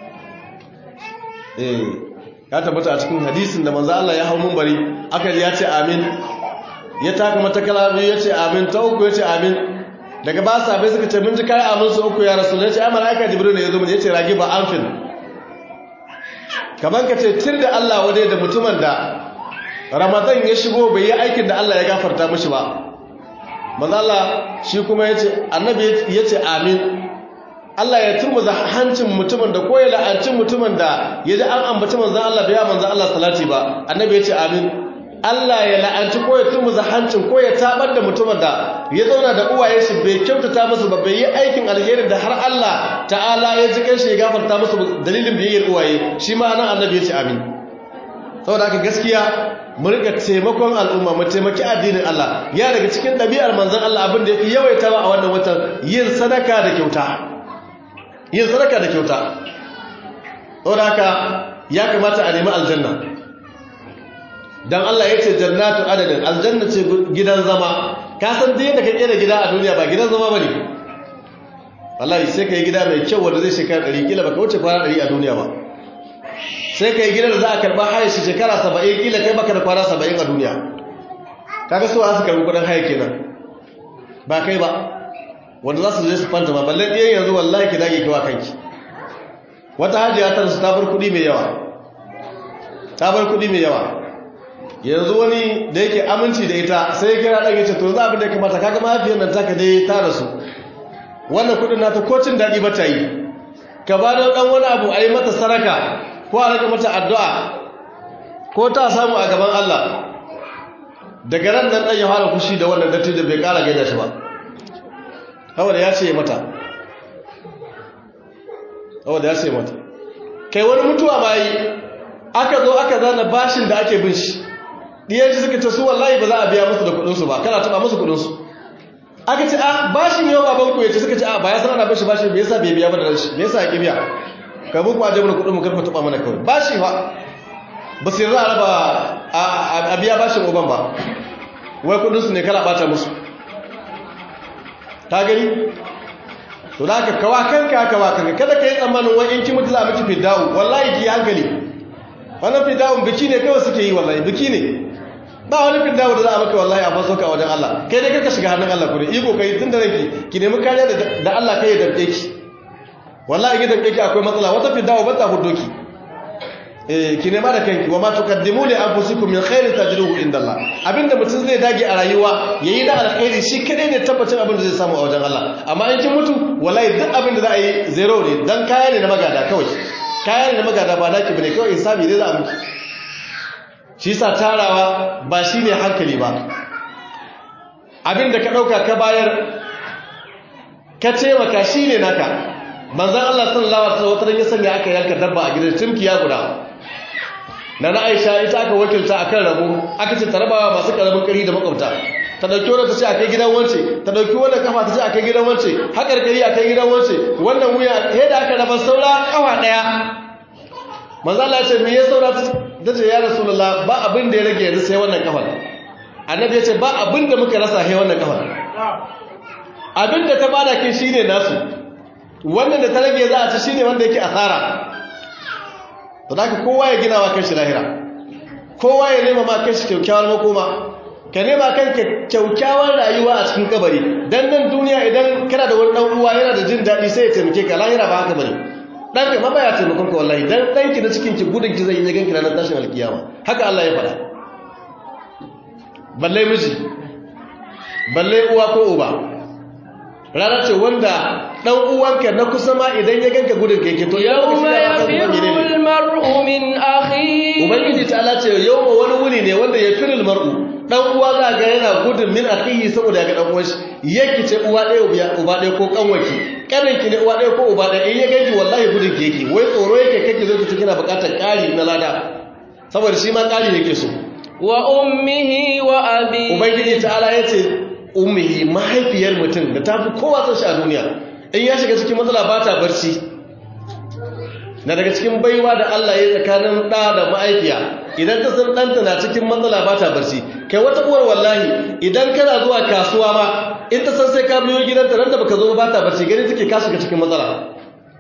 eh ya tabbata a cikin hadisin da manzo Allah ya hau munbari aka ya ce amin ya taka mata kalabi ya ce amin ta uku ya ce amin daga ba sa bai suka ce mun ji kai amin su uku ya rasul ya ce ai mala'ika jibril ne ya zo mun ya ce ragi ba amfin kaman ka ce tir da Allah wadai da mutumin da ramadan ya shigo bai yi aikin da Allah ya gafarta mishi ba manzala shi kuma ya ce annabi ya ce amin Allah ya turmuza hancin mutumin da ko ya la'ancin mutumin da ya ji an ambaci manzan Allah bai manzan Allah salati ba annabi ya ce amin Allah ya la'anci ko ya turmuza hancin ko ya tabar da mutumin da ya zauna da uwaye shi bai kyautata musu ba bai yi aikin alheri da har Allah ta'ala ya ji kanshi ya gafarta musu dalilin biyayyar uwaye shi ma nan annabi ya ce amin saboda haka gaskiya mu rika taimakon al'umma mu taimaki addinin Allah ya daga cikin ɗabi'ar manzon Allah abin da yafi yawaitawa a wannan watan yin sadaka da kyauta yin sadaka da kyauta saboda haka ya kamata a nemi aljanna dan Allah ya ce jannatu adadin aljanna ce gidan zama ka san duk yadda ka kera gida a duniya ba gidan zama bane wallahi sai ka yi gida mai kyau wanda zai shekara 100 kila baka wuce kwana 100 a duniya ba sai ka yi gidan da za a karɓa haya shi shekara saba'in kila kai baka da kwana saba'in a duniya kaga so a su karɓi kudin haya kenan ba kai ba wanda za su je su fanta ma balle ɗiyan yanzu wallahi ki dage kiwa kanki wata hajiya ta su ta bar kuɗi mai yawa ta bar kuɗi mai yawa yanzu wani da yake aminci da ita sai ya kira ɗan yace to za abin da ya kamata kaga mahaifiyar nan taka dai ta rasu wannan kuɗin nata ko cin daɗi ba ta yi ka ba da ɗan wani abu a yi mata saraka ko a rage mata addu'a ko ta samu a gaban Allah daga ran nan ɗan ya fara fushi da wannan datti da bai ƙara gaida shi ba saboda ya ce mata saboda ya ce mata kai wani mutuwa ma yi aka zo aka zana bashin da ake bin shi ɗiyan shi suka ce su wallahi ba za a biya musu da kuɗinsu ba kana taɓa musu kuɗinsu aka ce a bashin yau babanku ya ce suka ce a ba ya san ana bashi bashin me yasa bai biya ba da rashi me yasa ya ƙi biya ka buku a jami'ar kudin mu karfa tuba mana kawai ba shi ba ba su yarda a raba a biya bashin uban ba wai kudinsu ne kala bata musu ta gani to da aka kawa kanka kawa kanka kada ka yi tsammanin wani in ki mutu za a miki fidawu wallahi ki hankali wannan fidawun biki ne kawai suke yi wallahi biki ne ba wani fidawu da za a maka wallahi a fasoka a wajen Allah kai dai karka shiga hannun Allah kure iko kai tun da ranki ki nemi kariya da Allah kai ya damke ki wallahi gidan kake akwai matsala wata fidawa ba ta hudo ki eh ki nema da kanki wa ma tuqaddimu li anfusikum min khairin tajruhu indallah abinda mutum zai dage a rayuwa yayi da alkhairi shi kadai ne tabbacin abin da zai samu a wajen Allah amma in kin mutu wallahi duk abin da za a yi zero ne dan kaya ne na magada kawai kaya ne na magada ba naki bane kawai hisabi zai za a miki shi sa tarawa ba shine hankali ba abin da ka ɗauka ka bayar ka taimaka shi ne naka manzan Allah sallallahu alaihi wasallam ya sanya aka yanka dabba a gidan tunkiya guda na na Aisha ita aka wakilta akan rabo aka ce ta rabawa masu karamin kari da makwabta ta dauki wannan ta ce akai gidan wance ta dauki wannan kafa ta ce akai gidan wance hakar kari akai gidan wance wannan wuya he da aka raba saura kafa daya manzo Allah ya ce me ya saura ta ce ya rasulullah ba abin da ya rage yanzu sai wannan kafar annabi ya ce ba abin da muka rasa he wannan kafar abin da ta bada kin shine nasu wannan da ta rage za a ci shine wanda yake asara to da kowa ya gina wa kanshi lahira kowa ya nema ma kanshi kyaukyawar makoma ka nema kanka kyaukyawar rayuwa a cikin kabari dan nan duniya idan kana da wani dan uwa yana da jin daɗi sai ya taimake ka lahira ba haka bane dan ka ma baya taimakon ka wallahi dan danki na cikin ki gudun ki zai yi ganki ranar tashin alkiyama haka Allah ya faɗa balle miji balle uwa ko uba rana ce wanda dan uwanka na kusa ma idan ya ganka gudun keke to yawma yafirul mar'u min akhi ubangiji ta Allah ce yawma wani wuni ne wanda yafirul mar'u dan uwa za ga yana gudun min akhihi saboda ga dan uwan shi yake ce uwa ɗaya uba ɗaya ko kanwaki kanin ki ne uwa ɗaya ko uba ɗaya in ya ganki wallahi gudun keke wai tsoro yake kake zo ki kina buƙatar ƙari na lada saboda shi ma ƙari yake so wa ummihi wa abi ubangiji ta Allah yace ummihi mahaifiyar mutum da ta fi kowa son shi a duniya in ya shiga cikin matsala ba ta barci na daga cikin baiwa da Allah ya tsakanin ɗa da mahaifiya idan ta san ɗanta na cikin matsala ba ta barci kai wata uwar wallahi idan kana zuwa kasuwa ma in ta san sai ka biyo gidanta nan da baka zo ba ta barci gani take ka shiga cikin matsala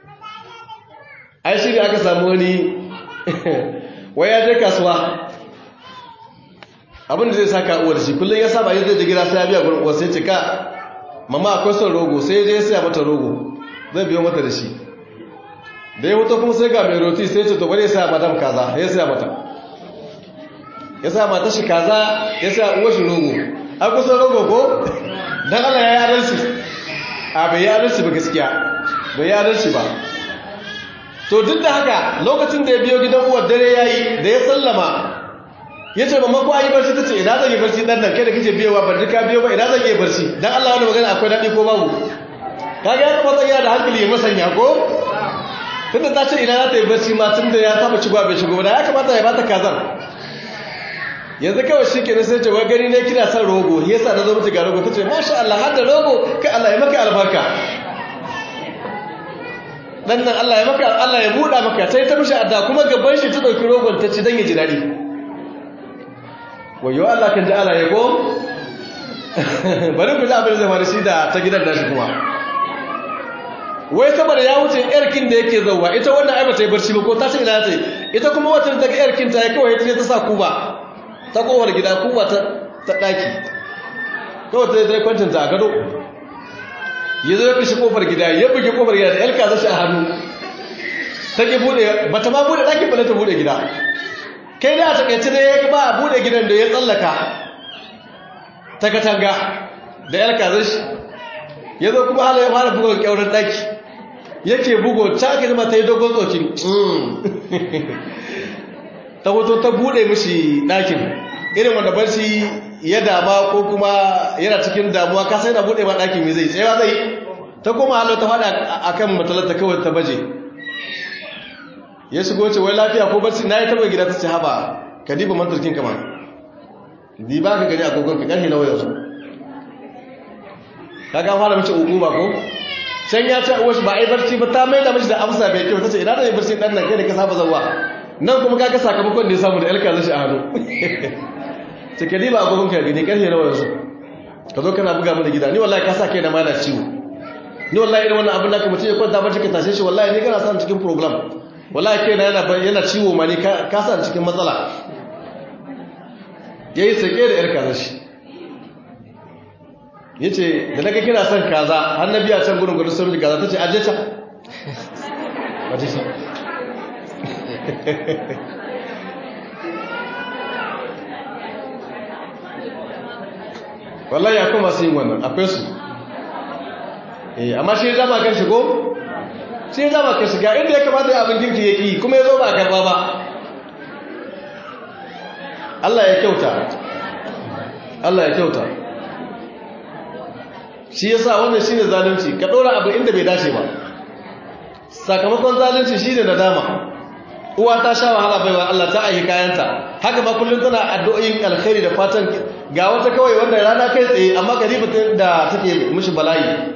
ai shi ne aka samu wani wai ya je kasuwa abinda zai saka uwar shi kullum ya saba yin zai gida sai ya biya gurin uwar sai ce ka mama akwai son rogo sai ya je saya mata rogo zai biyo mata da shi da ya hoto kuma sai ga mai roti sai ce to bari ya saya madam kaza ya saya mata ya saya mata shi kaza ya saya uwar shi rogo an kusan rogo ko dan Allah ya yi adalci a bai yi adalci ba gaskiya bai yi adalci ba to duk da haka lokacin da ya biyo gidan uwar dare yayi da ya sallama ya ce mamma ko ayi barci ta ce ina zan yi barci dan nan kai da kake biyowa ban duka biyo ba ina zan yi barci dan Allah wani magana akwai daɗi ko babu kaga ya taba tsaya da hankali ya masanya ko tunda ta ce ina za ta yi barci ma tunda ya saba shigowa bai shigo da ya kamata ya bata kazar yanzu kawai shi kenan sai ce wai gani ne kina son rogo yasa na zo miki ga rogo tace masha Allah har da rogo kai Allah ya maka albarka dan nan Allah ya maka Allah ya buɗa maka sai ta mishi adda kuma gaban shi ta dauki rogon ta ci dan ya ji dadi wayo Allah kan ji Allah ya ko bari ku ji abin zai faru shi da ta gidan nashi kuma wai saboda ya wuce yarkin da yake zauwa ita wannan ai bata yi barci ba ko ta ce ina ta ita kuma wata daga yarkin ta ya kawai ta ta sa kuba ta kowar gida kuba ta ta daki kawai ta zai kwantin ta a gado ya zo ya kashi kofar gida ya buge kofar gida da yalka zashi a hannu ta ki bude bata ma bude daki bala ta bude gida kai da ta kace ne ya ba a bude gidan da ya tsallaka ta katanga da yalka zashi ya zo kuma hala ya fara bugon kyauran daki yake bugo ta ake zama ta yi dogon tsokin ta hoto ta bude mishi ɗakin irin wanda barci ya dama ko kuma yana cikin damuwa ka sai na bude ma ɗakin mai zai tsayawa zai ta koma halau ta faɗa a kan matalata kawai ta baje ya shigo ce wai lafiya ko barci na yi taɓa gida ta ce haba ka diba mantarkin kama diba ka gani agogon ka ƙarfi na wayar su ka ga fara mace hukuma ko can ya ce uwashi ba a yi barci ba ta mai da mashi da amsa mai kyau ta ce ina da yi barci ɗan nan kai da ka saba zauwa nan kuma ka ga sakamakon da ya samu da yalka zashi a hannu ce ka diba agogon ka gani ƙarfe nawa yanzu ka zo kana buga mana gida ni wallahi ka sa kai na mana ciwo ni wallahi irin wannan abin da ka mutum ya kwanta barci ka tashe shi wallahi ni kana sa cikin program wallahi kai na yana yana ciwo ma ni ka sa cikin matsala yayi sake da yar kaza shi yace da naga kina son kaza har na biya can gurin gurin sun kaza tace aje ta waje shi wallahi akwai masu yin wannan akwai su eh amma shi zama kan shigo shi zama kan shiga inda ya kamata ya abin girki ya ki kuma ya zo ba a karba ba Allah ya kyauta Allah ya kyauta shi yasa wannan shine zalunci ka dora abu inda bai dace ba sakamakon zalunci shine nadama uwa ta sha wahala baiwa Allah ta aihi kayanta haka ma kullum tana addu'o'in alkhairi da fatan ga wata kawai wanda rana kai tsaye amma gariba da take mishi bala'i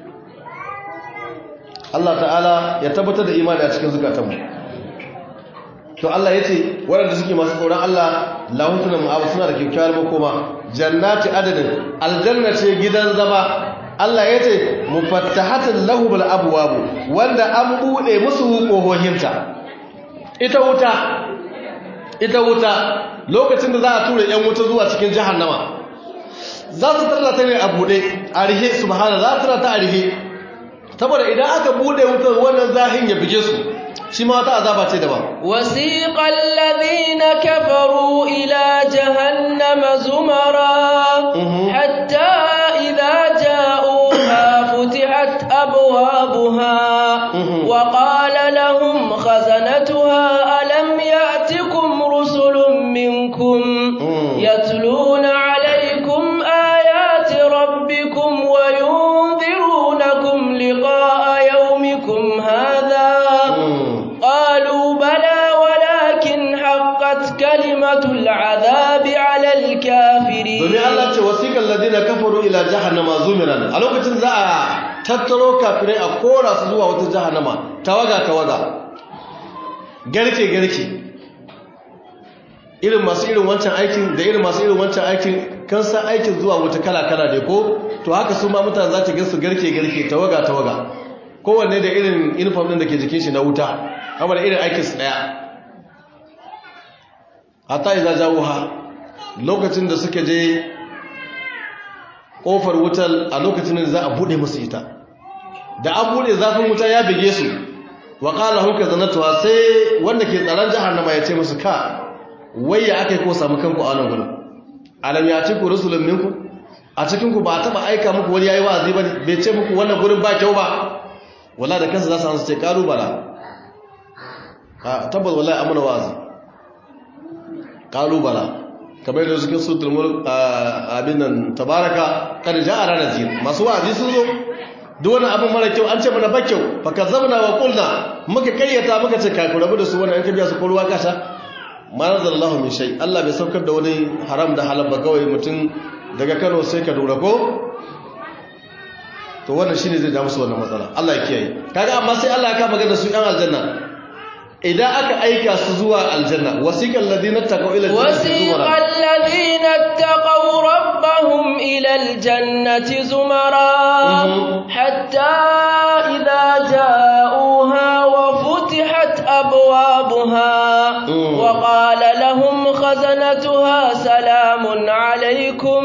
Allah ta'ala ya tabbatar da imani a cikin zukatanmu to Allah ya ce waɗanda suke masu tsoron Allah lahutuna ma'abu suna da kyakkyawar makoma jannati adadin aljanna ce gidan zama Allah ya ce mufattahatin lahubul abwabu wanda an bude musu kohohinta ita wuta ita wuta lokacin da za a tura yan wuta zuwa cikin jahannama za su tarla ta ne a bude a rihe subhana za su tarla ta a rihe saboda idan aka bude wutar wannan zahin ya bige su shi ma wata azaba ce daban wasiqal ladina kafaru ila jahannama zumara hatta idza ja'uha futihat abwabuha wa qala lahum khazanatuha alam ya'tikum rusulun minkum yatluna alaykum ayati rabbikum wa yunzirunakum liqa'a yawmikum hadha قالوا بلى ولكن حقت كلمة العذاب على الكافرين domin Allah ce wasiqal ladina kafaru ila jahannama zumiran a lokacin za a tattaro kafirai a kora su zuwa wata jahannama tawaga tawaga garke garke irin masu irin wancan aikin da irin masu irin wancan aikin kan san aikin zuwa wata kala kala ne ko to haka su ma mutane za ta gansu garke garke tawaga tawaga kowanne da irin uniform din da ke jikin shi na wuta kamar irin aikinsu ɗaya hatta iza jawuha lokacin da suka je ƙofar wutar a lokacin da za a buɗe musu ita da an buɗe zafin wuta ya bige su wa ƙala hunka zanatuwa sai wanda ke tsaron jahannama ya ce musu ka wayya aka yi ko samu kanku a wani gudun alam ya ci ku rusulun minku a cikinku ba a taɓa aika muku wani yayi wa'azi ba bai ce muku wannan gurin ba kyau ba wala da kansa za su hansu ce ƙalubala tabbas wallahi amana wa'azi kalubala kamar da suke sutul mulk abin nan tabaraka kad ja'a ranazir masu wa'azi sun zo duk wani abin mara kyau an ce mana ba kyau fa kazzabna wa qulna muka kayyata muka ce kai ku rabu da su wannan an kabiya su ko ruwa kasha ma nazallahu min shay Allah bai saukar da wani haram da halal ba kawai mutum daga Kano sai ka dora ko to wannan shine zai ja musu wannan matsala Allah ya kiyaye kaga amma sai Allah ya ka magana su yan aljanna idan aka aika su zuwa aljanna wasiqal ladina taqaw ila wasiqal ladina taqaw rabbahum ila aljannati zumara hatta idha ja'uha wa futihat abwabuha wa qala lahum khazanatuha salamun alaykum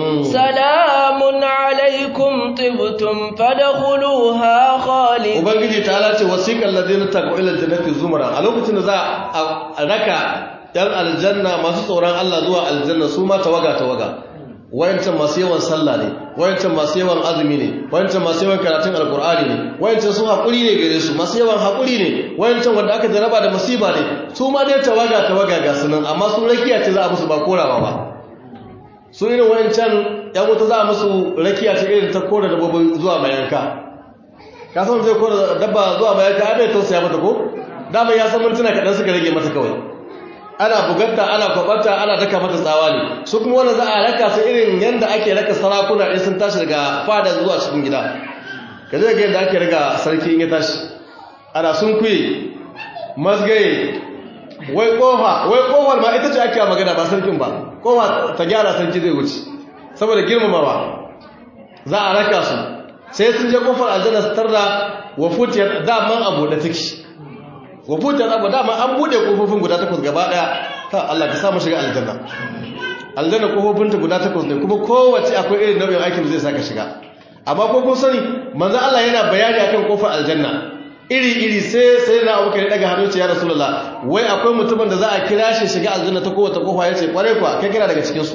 salamun alaykum tibtum fadkhuluha khalidin ubangiji ta ce wasiqal ladina taqaw ila aljannati zumara a lokacin da za a raka yan aljanna masu tsoron Allah zuwa aljanna su ma tawaga tawaga wayancan masu yawan sallah ne wayancan masu yawan azumi ne wayancan masu yawan karatun alkur'ani ne wayancan su haƙuri ne gare su masu yawan haƙuri ne wayancan wanda aka jaraba da musiba ne su ma dai tawaga tawaga ga su nan amma su rakiya ce za a musu ba korawa ba su irin wayancan yan wuta za a musu rakiya ce irin ta kora dabbobin zuwa mayanka ka san zai kora dabba zuwa mayanka ai bai tausaya mata ko dama ya san mintuna kaɗan suka rage mata kawai ana bugatta ana kwabarta ana daka mata tsawa ne su kuma wanda za a raka su irin yadda ake raka sarakuna ɗin sun tashi daga fada zuwa cikin gida ka zai ga yadda ake raga sarki in ya tashi ana sun kuye mazgaye wai kofa wai kofar ma ita ce ake magana ba sarkin ba kofa ta gyara sarki zai wuce saboda girmamawa za a raka su sai sun je kofar aljanna su tarda wa futiyar daman abu da take wabutan abu dama an bude kofofin guda takwas gaba daya ta Allah ka samu shiga aljanna aljanna kofofinta guda takwas ne kuma kowace akwai irin nau'in aikin da zai saka shiga amma ko kun sani manzo Allah yana bayani akan kofar aljanna iri iri sai sai na Abu Bakar daga hannu ce ya Rasulullah wai akwai mutumin da za a kira shi shiga aljanna ta kowace kofa yace kware kuwa kai kira daga cikin su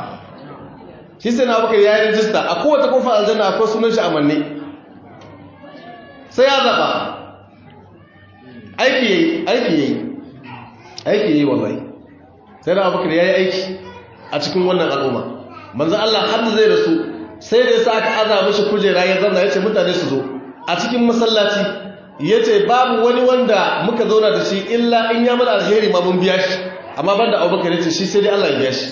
shi sai na Abu Bakar ya yi rijista a kowace kofar aljanna akwai sunan shi amanne sai ya zaba aiki yayi aiki yayi aiki yayi wallahi sai da abubakar yayi aiki a cikin wannan al'umma manzo Allah har zai rasu sai da yasa aka aza mishi kujera ya zauna yace mutane su zo a cikin masallaci yace babu wani wanda muka zauna da shi illa in ya mana alheri ma mun biya shi amma banda Abubakar yace shi sai dai Allah ya biya shi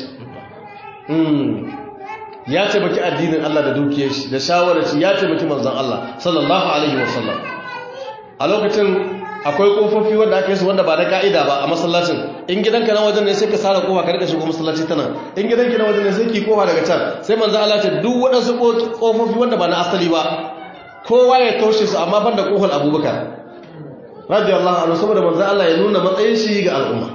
mm ya ce baki addinin Allah da dukiyar shi da shawarar shi ya ce baki manzon Allah sallallahu alaihi wasallam a lokacin akwai kofofi wanda aka yi su wanda ba na ka'ida ba a masallacin in gidanka na wajen ne sai ka sara kofa ka rika shigo masallaci tana in gidanki na wajen ne sai ki kofa daga can sai manzo Allah ce duk waɗansu kofofi wanda ba na asali ba kowa ya taushe su amma banda kofar Abubakar radiyallahu anhu saboda manzo Allah ya nuna matsayin shi ga al'umma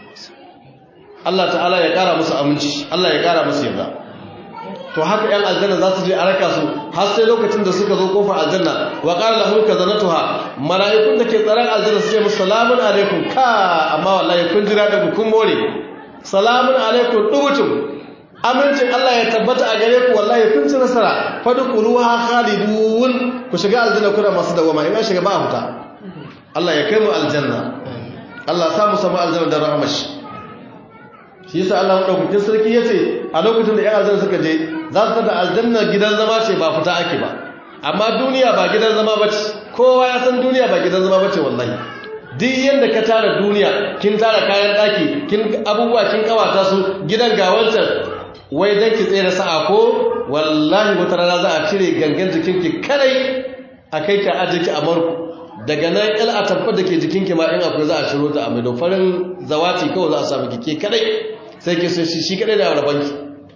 Allah ta'ala ya kara musu aminci Allah ya kara musu yarda to haka yan aljanna za su je a raka su har sai lokacin da suka zo kofar aljanna wa qala lahum kazanatuha malaikun da ke tsaron aljanna su ce musu salamun alaikum ka amma wallahi kun jira da kun more salamun alaikum dubutum amincin Allah ya tabbata a gare ku wallahi kun ci nasara fadkhuluha khalidun ku shiga aljanna kuna masu dawama in an shiga ba a fita Allah ya kai mu aljanna Allah ya sa mu samu aljanna da rahmashi shi yasa Allah madaukakin sarki yace a lokacin da ƴan aljanna suka je za su tada aljanna gidan zama ce ba fita ake ba amma duniya ba gidan zama bace kowa ya san duniya ba gidan zama bace wallahi duk yanda ka tara duniya kin tara kayan daki kin abubuwa kin kawata su gidan ga wancan wai dan ki tsere sa'a ko wallahi wata rana za a cire gangan jikinki kadai a kai ki aje ki a marku daga nan il a tabbar da ke jikinki ma in akwai za a ciro ta a mai farin zawati kawai za a samu kike kadai sai ke sai shi kadai da rabanki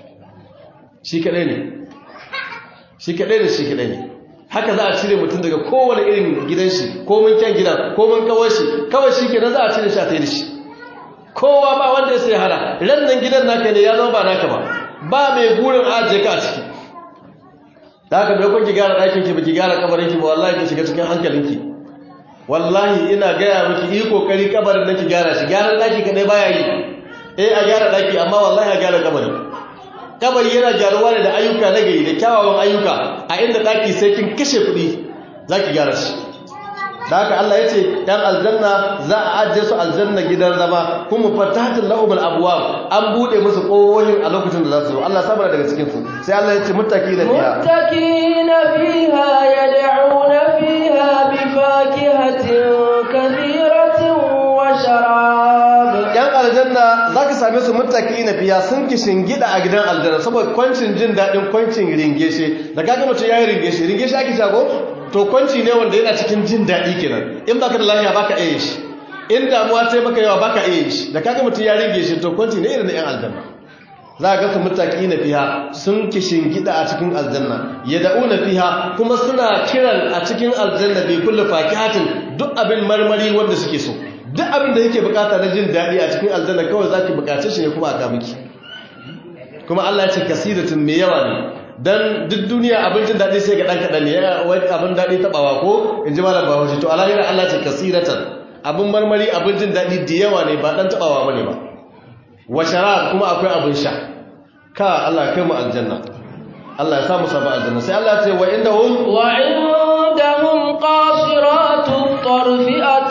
shi kadai ne shi kadai ne shi kadai ne haka za a cire mutum daga kowane irin gidan shi ko mun kyan gidan ko mun kawai shi kawai shi kenan za a cire shi a tayi da shi kowa ba wanda ya sai hada ran nan gidan naka ne ya zama ba naka ba ba mai gurin ajiye ka a ciki da haka bai kun ki gyara ɗakin ki ba ki gyara kabarin ki ba wallahi ki shiga cikin hankalinki wallahi ina gaya miki yi kokari kabarin nan ki gyara shi gyaran ɗaki kadai baya yi eh a gyara ɗaki amma wallahi a gyara kabari kabari yana gyaruwa ne da ayyuka na gari da kyawawan ayyuka a inda ɗaki sai kin kashe kuɗi za ki gyara shi da haka Allah ya ce ‘yan aljanna za a ajiye su aljanna gidan zama kuma fatatin lahumul abuwa an buɗe musu ƙohohin a lokacin da za su zo Allah samar daga cikinsu sai Allah ya ce mutaki na fiya متكئين فيها يدعون فيها بفاكهة كثيرة وشراب ‘yan aljanna za ka same su mutaki na fiya sun kishin gida a gidan aljanna saboda kwancin jin daɗin kwancin ringeshe da kaga mutum ya yi ringeshe ringeshe ake shago to kwanci ne wanda yana cikin jin daɗi kenan in baka da lafiya baka iya shi in damuwa sai maka yawa baka iya shi da kaga mutum ya ringe shi to kwanci ne irin na ‘yan aljanna za ga su mutaki na fiha sun kishin gida a cikin aljanna ya da'u na fiha kuma suna kiran a cikin aljanna bai kulle fakihatin duk abin marmari wanda suke so duk abin da yake bukata na jin daɗi a cikin aljanna kawai za ki bukace shi ne kuma a kamiki kuma Allah ya ce kasiratun mai yawa ne dan duk duniya abin jin daɗi sai ga ɗan kaɗan ne wani abin daɗi taɓawa ko in ji malam bahaushe to alahira Allah ce kasiratan abin marmari abin jin daɗi da yawa ne ba ɗan taɓawa ba ne ba wa shara kuma akwai abin sha ka Allah kai mu aljanna Allah ya samu sabu aljanna sai Allah ya ce wa inda hum wa indahum qasiratu tarf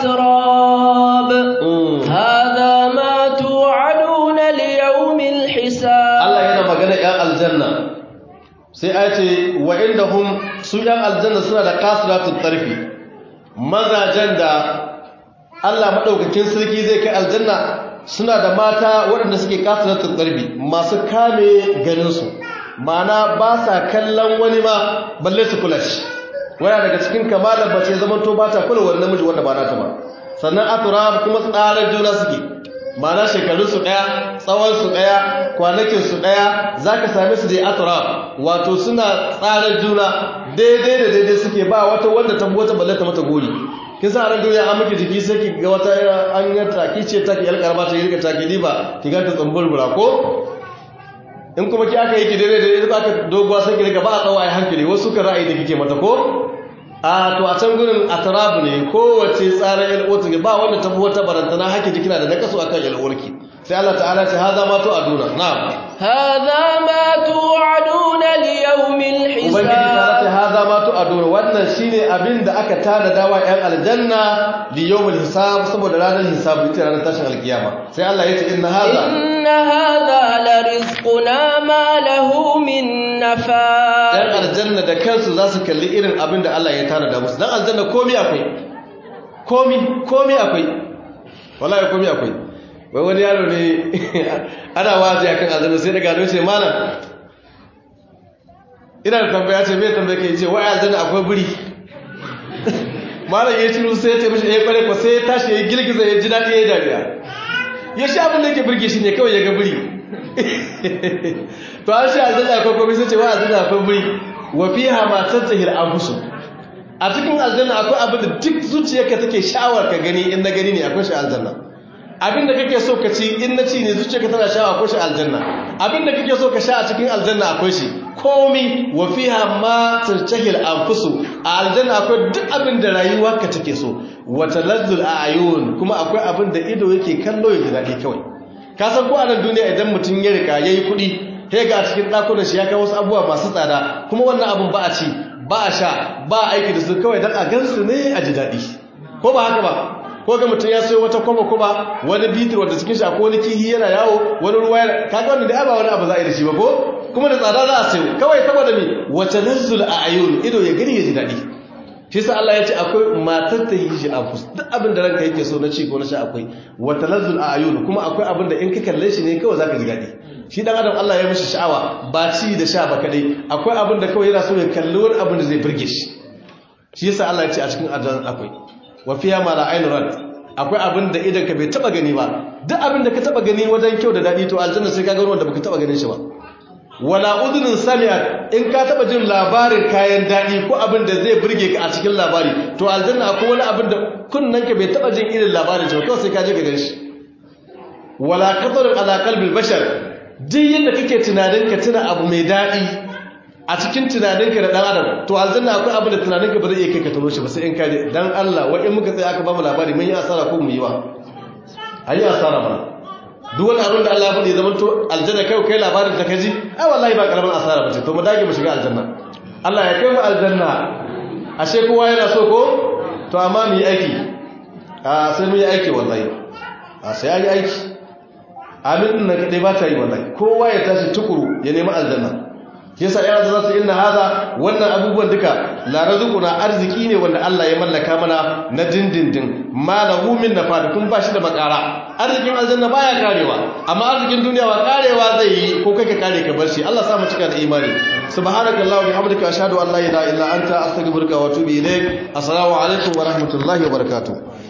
atrab hada ma tu'aduna li yawmil hisab Allah yana magana ƴan aljanna sai a ce wa inda hum su ƴan aljanna suna da qasiratu tarfi mazajen da Allah madaukakin sarki zai kai aljanna suna da mata waɗanda suke kasarattun ƙarfi masu kame ganinsu mana ba sa kallon wani ma balle su kula shi wani daga cikin kamalar bace zaman to ba ta kula wani namiji wanda ba nata ba sannan atura kuma tsarar juna suke mana shekarunsu ɗaya tsawonsu ɗaya kwanakinsu ɗaya za ka same su dai atura wato suna tsarar juna daidai da daidai suke ba wata wanda ta wata balle ta mata gori kin sa ran duniya an miki jiki sai ki ga wata an yi taki ce taki yar karba ta yi taki diba ki ga ta tsamburbura ko in kuma ki aka yi ki daidai da idan aka doguwa sai ki riga ba a tsawo ai hankali wasu ka ra'ayi da kike mata ko a to a can gurin atrabu ne kowace tsarin yar uwarta ba wanda ta fi wata barantana hake jikina da nakasu akan yar uwarki sai Allah ta'ala ce haza ma to aduna na'am هذا ما توعدون ليوم ubangiji ta ce الحساب haza ma to aduna wannan shine abin da aka tada dawa yan aljanna li yawmil hisab saboda ranar hisabu ita ranar tashin alkiyama sai Allah ya ce inna haza إن هذا لرزقنا ما له من yan نفاد aljanna da kansu za su kalli irin abin da Allah ya tada da musu dan aljanna komi akwai komi komi akwai wallahi komi akwai wai wani yaro ne ana wazi akan aljanna sai daga don ce malam ina da tambaya ce mai tambaya ke ce wai aljanna akwai buri malam ya ci sai ya ce mishi ya kware ko sai ya tashi ya girgiza ya ji daɗi ya yi dariya ya sha abin da yake birge shi ne kawai ya ga buri to an shi aljanna akwai komai sai ce wa aljanna akwai buri wa fiha ma tattahil anfusu a cikin aljanna akwai abin da duk zuciyarka take sha'awar ka gani in na gani ne akwai shi aljanna abin da kake so ka ci in na ci ne zuciyarka tana sha'awa akwai shi aljanna abin da kake so ka sha a cikin aljanna akwai shi komi wa fiha ma tattahil anfusu a aljanna akwai duk abin da rayuwarka take so wa talazzul a'yun kuma akwai abin da ido yake kallo ya ji daɗi kawai ka san ko a nan duniya idan mutum ya rika yayi kuɗi sai ga a cikin ɗakunan shi ya kawo wasu abubuwa masu tsada kuma wannan abin ba a ci ba a sha ba a aiki da su kawai don a gansu ne a ji daɗi ko ba haka ba ko ga mutum ya sayo wata kwaba kwaba wani bitir wanda cikin shi akwai wani kihi yana yawo wani ruwa yana kaga wannan da ba wani abu za a yi da shi ba ko kuma da tsada za a sayo kawai saboda me wata nazzul a ayun ido ya gani ya ji daɗi shi sa Allah ya ce akwai matar ta yi shi a fus duk abin da ranka yake so na ci ko na sha akwai wata nazzul a ayun kuma akwai abin da in ka kalle shi ne kawai zaka ji daɗi shi dan adam Allah ya mishi sha'awa ba ci da sha ba kadai akwai abin da kawai yana so ya kalli wani abin da zai burge shi shi yasa Allah ya ce a cikin aljanna akwai wa fiya ma la ainu rad akwai abin da idan ka bai taba gani ba duk abin da ka taba gani wajen kyau da dadi to aljanna sai ka ga wanda baka taba ganin shi ba wala udhunun sami'at in ka taba jin labarin kayan dadi ko abin da zai burge ka a cikin labari to aljanna akwai wani abin da kunnan ka bai taba jin irin labarin shi ba kawai sai ka je ka gan shi wala qatarun ala qalbil bashar duk yadda kake tunanin ka tuna abu mai dadi a cikin tunaninka da dan adam to aljanna akwai abin da tunaninka ba zai iya kai ka tuno shi ba sai in ka je dan Allah wa in muka tsaya aka ba mu labari mun yi asara ko mu yi wa ayi asara ba duk wani abin da Allah ya faɗi zaman to aljanna kai kai labarin da kaji ai wallahi ba karamin asara ba ce to mu dage mu shiga aljanna Allah ya kai mu aljanna ashe kowa yana so ko to amma mu yi aiki a sai mu yi aiki wallahi a sai an yi aiki amin din nan kadai ba ta yi wallahi kowa ya tashi tukuru ya nemi aljanna yasa ya za su inna haza wannan abubuwan duka la razquna arziki ne wanda Allah ya mallaka mana na dindindin malahu min nafad kun ba shi da makara arzikin aljanna baya karewa amma arzikin duniya wa karewa zai yi ko kai ka kare ka bar shi Allah sa mu cika da imani subhanakallahu wa bihamdika ashhadu an la ilaha illa anta astaghfiruka wa atubu ilaik assalamu alaikum wa rahmatullahi wa barakatuh